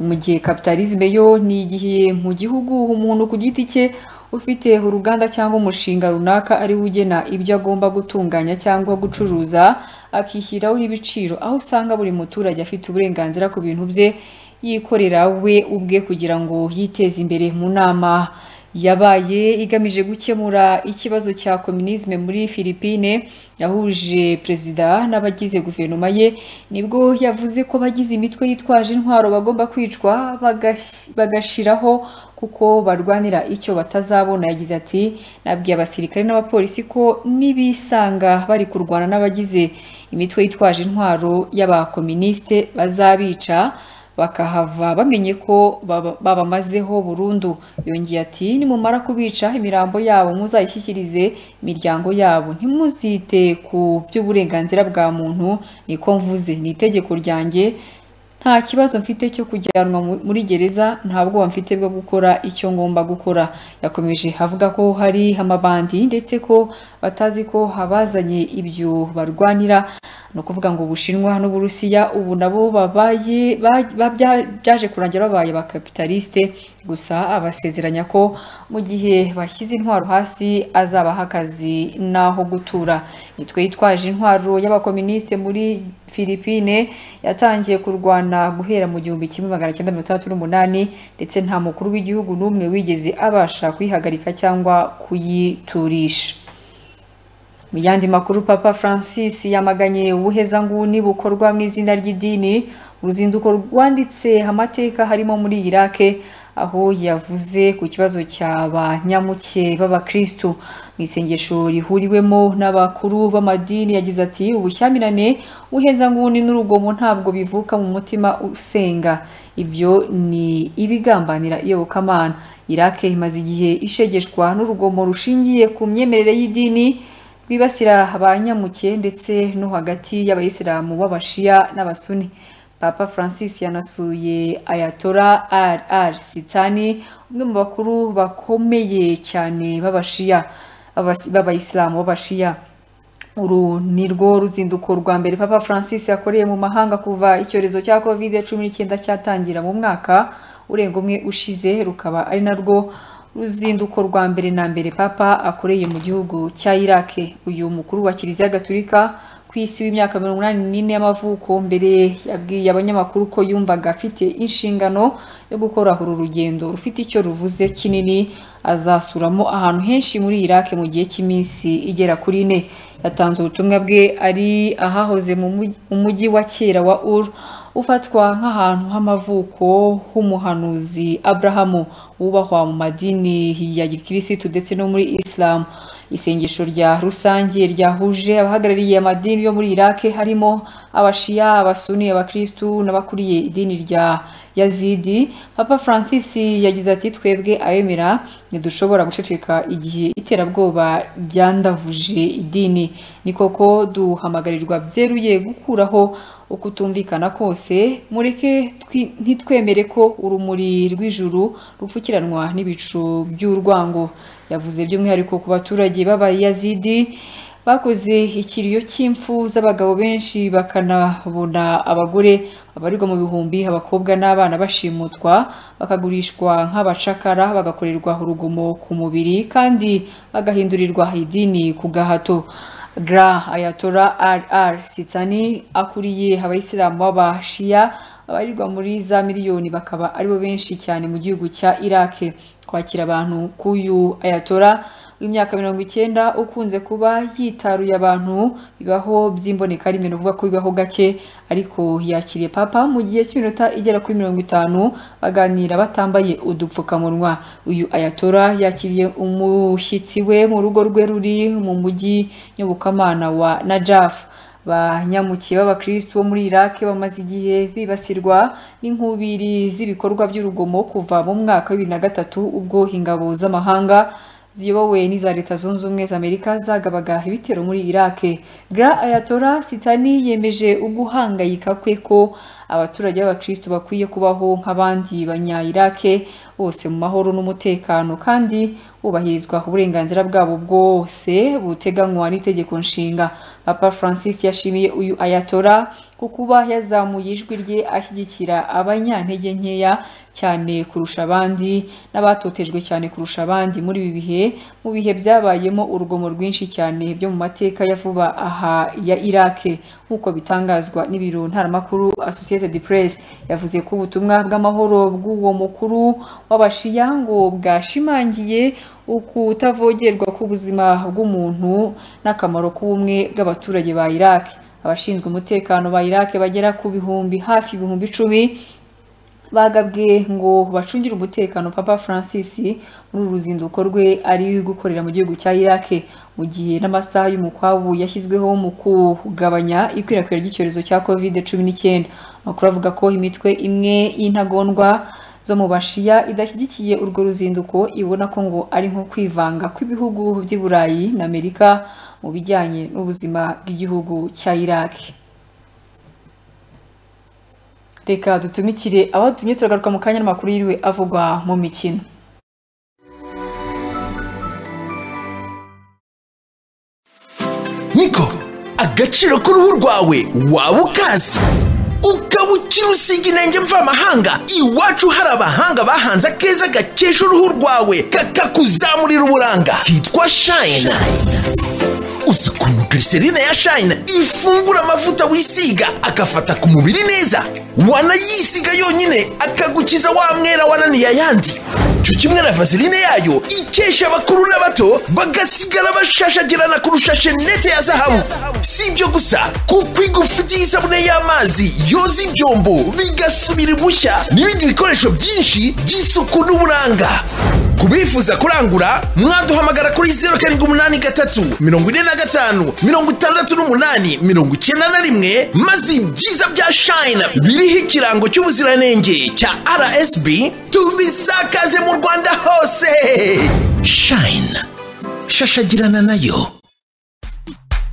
mu gihe kapitalisme yo ni igihe mu gihugu umuntu ku giti cye ufite uruganda cyangwa umushinga runaka ari we ugena ibyo agomba gutunganya cyangwa gucuruza akishyiraho n'ibiciro aho usanga buri muturage afite uburenganzira ku bintu bye yikorera we ubwe kugira ngo yiteze imbere mu nama yabaye igamije gukemura ikibazo cya kominisme muri Filipine yahuje perezida n'abagize guverinoma ye nibwo yavuze ko abagize imitwe yitwaje intwaro bagomba kwicwa bagash- bagashiraho kuko barwanira icyo batazabona yagize ati nabwiye abasirikare n'abapolisi ko nibisanga bari kurwana n'abagize imitwe yitwaje intwaro y'abakominisite bazabica bakahava bamenye ko baba- babamazeho burundu yongeye ati nimumara kubica imirambo yabo muzayishyikirize imiryango yabo ntimuzite ku by'uburenganzira bwa muntu niko mvuze ni itegeko ryanjye nta kibazo mfite cyo kujyanwa mu- muri gereza nta bwoba mfite bwo gukora icyo ngomba gukora yakomeje avuga ko hari amabandi ndetse ko batazi ko abazanye ibyo barwanira ni ukuvuga ngo ubushinwa n'uburusiya ubu nabo babaye ba- ba- bya- byaje kurangira babaye ba kapitaliste gusa abasezeranya ko mu gihe bashyize intwaro hasi azabaha akazi n'aho gutura nitwe yitwaje intwaro y'abakominisite muri Philippine yatangiye kurwana guhera mu gihumbi kimwe magana cyenda mirongo itandatu n'umunani ndetse nta mukuru w'igihugu n'umwe wigeze abasha kuyihagarika cyangwa kuyiturisha mu yandi makuru papa francis yamaganye ubuhezanguni bukorwa mu izina ry'idini uruzinduko rwanditse amateka harimo muri iraq aho yavuze ku kibazo cya ba nyamuke b'abakristu mu isengesho rihuriwemo n'abakuru b'amadini yagize ati ubushyamirane ubuhezanguni n'urugomo ntabwo bivuka mu mutima usenga ibyo ni ibigambanira iyobokamana iraq imaze igihe ishegeshwa n'urugomo rushingiye ku myemerere y'idini rwibasira ba nyamuke ndetse no hagati y'abayisilamu b'abashiya n'abasuni papa francis yanasuye ayatora rr sitani umwe mu bakuru bakomeye cyane b'abashiya b'abasi- b'abayisilamu b'abashiya uru ni rwo ruzinduko rwa mbere papa francis yakoreye mu mahanga kuva icyorezo cya covid cumi n'icyenda cyatangira mu mwaka urenga umwe ushize rukaba ari narwo ruzinduko rwa mbere na mbere papa akoreye mu gihugu cya iraq uyu mukuru wa kiliziya gatulika ku isi w'imyaka mirongo inani n'ine y'amavuko mbere yabwiye abanyamakuru ko yumvaga afite inshingano yo gukora uru rugendo rufite icyo ruvuze kinini azasuramo ahantu henshi muri iraq mu gihe cy'iminsi igera kuri ine yatanze ubutumwa bwe ari ahahoze mu mugi- mu mujyi wa kera wa ur ufatwa nk'ahantu h'amavuko h'umuhanuzi abrahamu wubahwa mu madini ya gikirisitu ndetse no muri isilamu isengesho rya rusange ryahuje abahagarariye amadini yo muri iraq harimo abashiya abasuni abakristu n'abakuriye idini rya yazidi papa francis yagize ati twebwe abemera ntidushobora guceceka igihe iterabwoba ryandavuje idini ni koko duhamagarirwa byeruye gukuraho ukutumvikana kose mureke twi- ntitwemere ko urumuri rw'ijuru rupfukiranwa n'ibicu by'urwango yavuze by'umwihariko ku baturage b'abayazidi bakoze ikiriyo cy'impfu z'abagabo benshi bakanabona abagore abarirwa mu bihumbi abakobwa n'abana bashimutwa bakagurishwa nk'abacakara bagakorerwa urugomo ku mubiri kandi bagahindurirwa idini ku gahato gra ayatora rr sitani akuriye abayisilamu b'abashiya abarirwa muri za miliyoni bakaba aribo benshi cyane mu gihugu cya iraq kwakira abantu k'uyu ayatora w'imyaka mirongo icyenda ukunze kuba yitaruye abantu bibaho by'imbonekarimwe ni ukuvuga ko bibaho gake ariko yakiriye papa mu gihe cy'iminota igera kuri mirongo itanu baganira batambaye udupfukamunwa uyu ayatora yakiriye umushyitsi we mu rugo rwe ruri mu mujyi nyobokamana wa najaf banyamukiye b'abakristu bo muri iraq bamaze igihe bibasirwa n'inkubiri z'ibikorwa by'urugomo kuva mu mwaka wa bibiri na gatatu ubwo ingabo z'amahanga ziyobowe n'iza leta zunze ubumwe za amerika zagabaga ibitero muri iraq gra ayatora sitani yemeje uguhangayika kwe ko abaturage b'abakristu bakwiye kubaho nk'abandi banya iraq bose mu mahoro n'umutekano kandi hubahirizwa uburenganzira bwabo bwose buteganywa n'itegeko nshinga papa francis yashimiye uyu ayatora ku kuba yazamuye ijwi rye ashyigikira abanyantege nkeya cyane kurusha abandi n'abatotejwe cyane kurusha abandi muri ibi bihe mu bihe byabayemo urugomo rwinshi cyane byo mu mateka ya vuba aha ya iraq nk'uko bitangazwa n'ibiro ntaramakuru associated press yavuze ko ubutumwa bw'amahoro bw'uwo mukuru w'abashiya ngo bwashimangiye ukutavogerwa k'ubuzima bw'umuntu n'akamaro k'ubumwe bw'abaturage ba iraq abashinzwe umutekano ba iraq bagera ku bihumbi hafi ibihumbi icumi bagabwe ngo bacungire umutekano papa francis muri uru ruzinduko rwe ari gukorera mu gihugu cya iraq mu gihe n'amasaha y'umukwabu yashyizweho mu kugabanya ikwirakwira ry'icyorezo cya covid cumi n'icyenda amakuru avuga ko imitwe imwe y'intagondwa zo mu bashiya idashyigikiye urwo ruzinduko ibona ko ngo ari nko kwivanga kw'ibihugu by'i burayi na amerika mu bijyanye n'ubuzima bw'igihugu cya iraq reka dutumikire aho dutumye turagaruka mu kanya n'amakuru yiriwe avugwa mu mikino niko agaciro k'uruhu rwawe waba ukazi ukaba ukiri usiga intenge mvamahanga iwacu hari abahanga bahanze akeza gakesha uruhu rwawe kakakuzamurira uburanga hitwa shayina uzi ukuntu glycerine ya shayina ifungura amavuta wisiga agafata ku mubiri neza wanayisiga yonyine akagukiza wa mwera wananiye ayandi cyo kimwe na vaseline yayo ikesha abakuru n'abato bagasigara bashashagirana kurusha shenete ya zahabu si ibyo gusa kuko igufitiye isabune y'amazi yoza ibyombo bigasubira ibushya n'ibindi bikoresho byinshi by'isuku n'uburanga ku bifuza kurangura mwaduhamagara kuri zeru karindwi umunani gatatu mirongo ine na gatanu mirongo itandatu n'umunani mirongo icyenda na rimwe maze ibyiza bya shayina biriho ikirango cy'ubuziranenge cya rsb tubisakaze mu rwanda hose shayina shashagirana nayo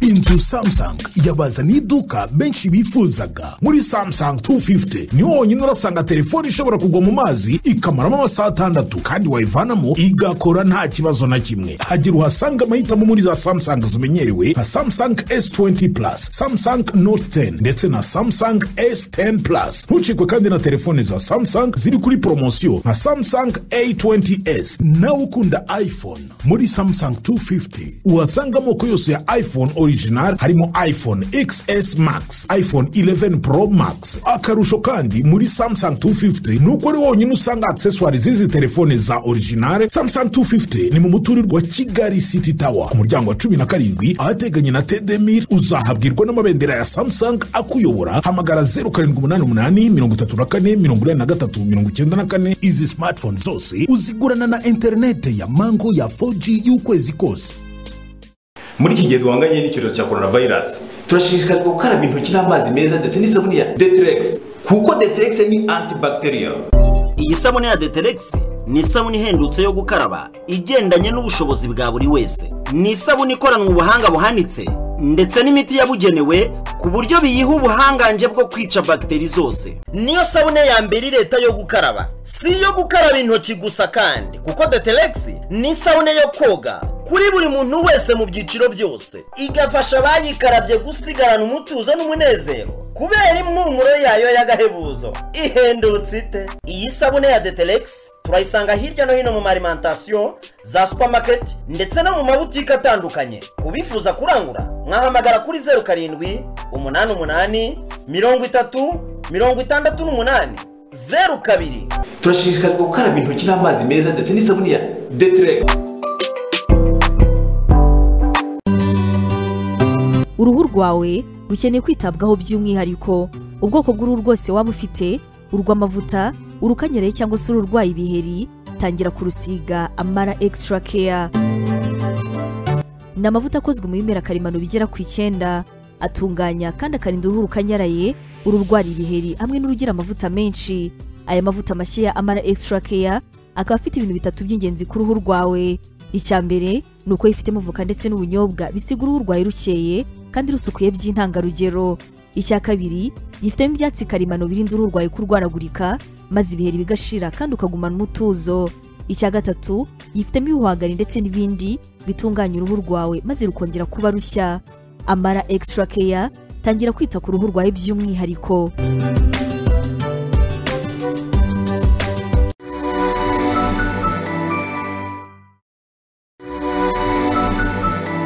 inzu samsung yabazaniye iduka benshi bifuzaga muri samsung 250 niho honyine urasanga telefone ishobora kugwa mu mazi ikamaramo amasaha atandatu kandi wayivanamo igakora nta kibazo na kimwe hagira uhasanga amahitamo muri za samsung zimenyerewe nka samsung s20 plus samsung note 10 ndetse na samsung s10 plus ntucikwe kandi na telefone za samsung ziri kuri poromosiyo nka samsung a20s nawe ukunda iphone muri samsung 250 uhasanga amoko yose ya iphone original harimo iphone xs max iphone 11 pro max akarusho kandi muri samsung 250 ni uko ari wonyine usanga accessoire z'izi telefone za original samsung 250 ni mu muturirwa wa kigali city tower ku muryango wa cumi na karindwi ahateganye na tdmir uzahabwirwa n'amabendera ya samsung akuyobora hamagara 0788 izi smartphone zose uzigurana na interinete ya mango ya 4g y'ukwezi kose muri iki gihe duhanganye n'icyorezo cya korona vayirasi turashishikarizwa gukaraba intoki n'amazi meza ndetse n'isabune ya deteregisi kuko deteregisi ni antibacterial iyi sabune ya deteregisi ni isabune ihendutse yo gukaraba igendanye n'ubushobozi bwa buri wese ni isabune ikoranwa ubuhanga buhanitse ndetse n'imiti yabugenewe ku buryo biyiha ubuhangange bwo kwica bagiteri zose niyo sabune ya mbere leta yo gukaraba si iyo gukaraba intoki gusa kandi kuko deteregisi ni isabune yo koga kuri buri muntu wese mu byiciro byose igafasha abayikarabye gusigarana umutuzo n'umunezero kubera impumuro yayo y'agahebuzo ihendutse ite iyi sabune ya deteregisi turayisanga hirya no hino mu marimantasiyo za supamaketi ndetse no mu mabutike atandukanye ku bifuza kurangura mwahamagara kuri zeru karindwi umunani umunani mirongo itatu mirongo itandatu n'umunani zeru kabiri turashishikarizwa gukaraba intoki n'amazi meza ndetse n'isabune ya deteregisi uruhu rwawe rukeneye kwitabwaho by'umwihariko ubwoko bw'uruhu rwose waba ufite urw'amavuta urukanyereye cyangwa se ururwaye ibiheri tangira kurusiga amara extra care ni amavuta akozwe mu bimera karemano bigera ku icyenda atunganya kandi akarinda uruhu rukanyaraye ururwara ibiheri hamwe n'urugira amavuta menshi aya mavuta mashya ya amara extra care akaba afite ibintu bitatu by'ingenzi ku ruhu rwawe icya mbere ni uko yifitemo voka ndetse n'ubunyobwa bisiga uruhu rwawe rukeye kandi rusukuye by'intangarugero icya kabiri yifitemo ibyatsi karemano birinda uruhu rwawe kurwaragurika maze ibiheri bigashira kandi ukagumana umutuzo icya gatatu yifitemo ibihwagari ndetse n'ibindi bitunganya uruhu rwawe maze rukongera kuba rushya amara extra care tangira kwita ku ruhu rwawe by'umwihariko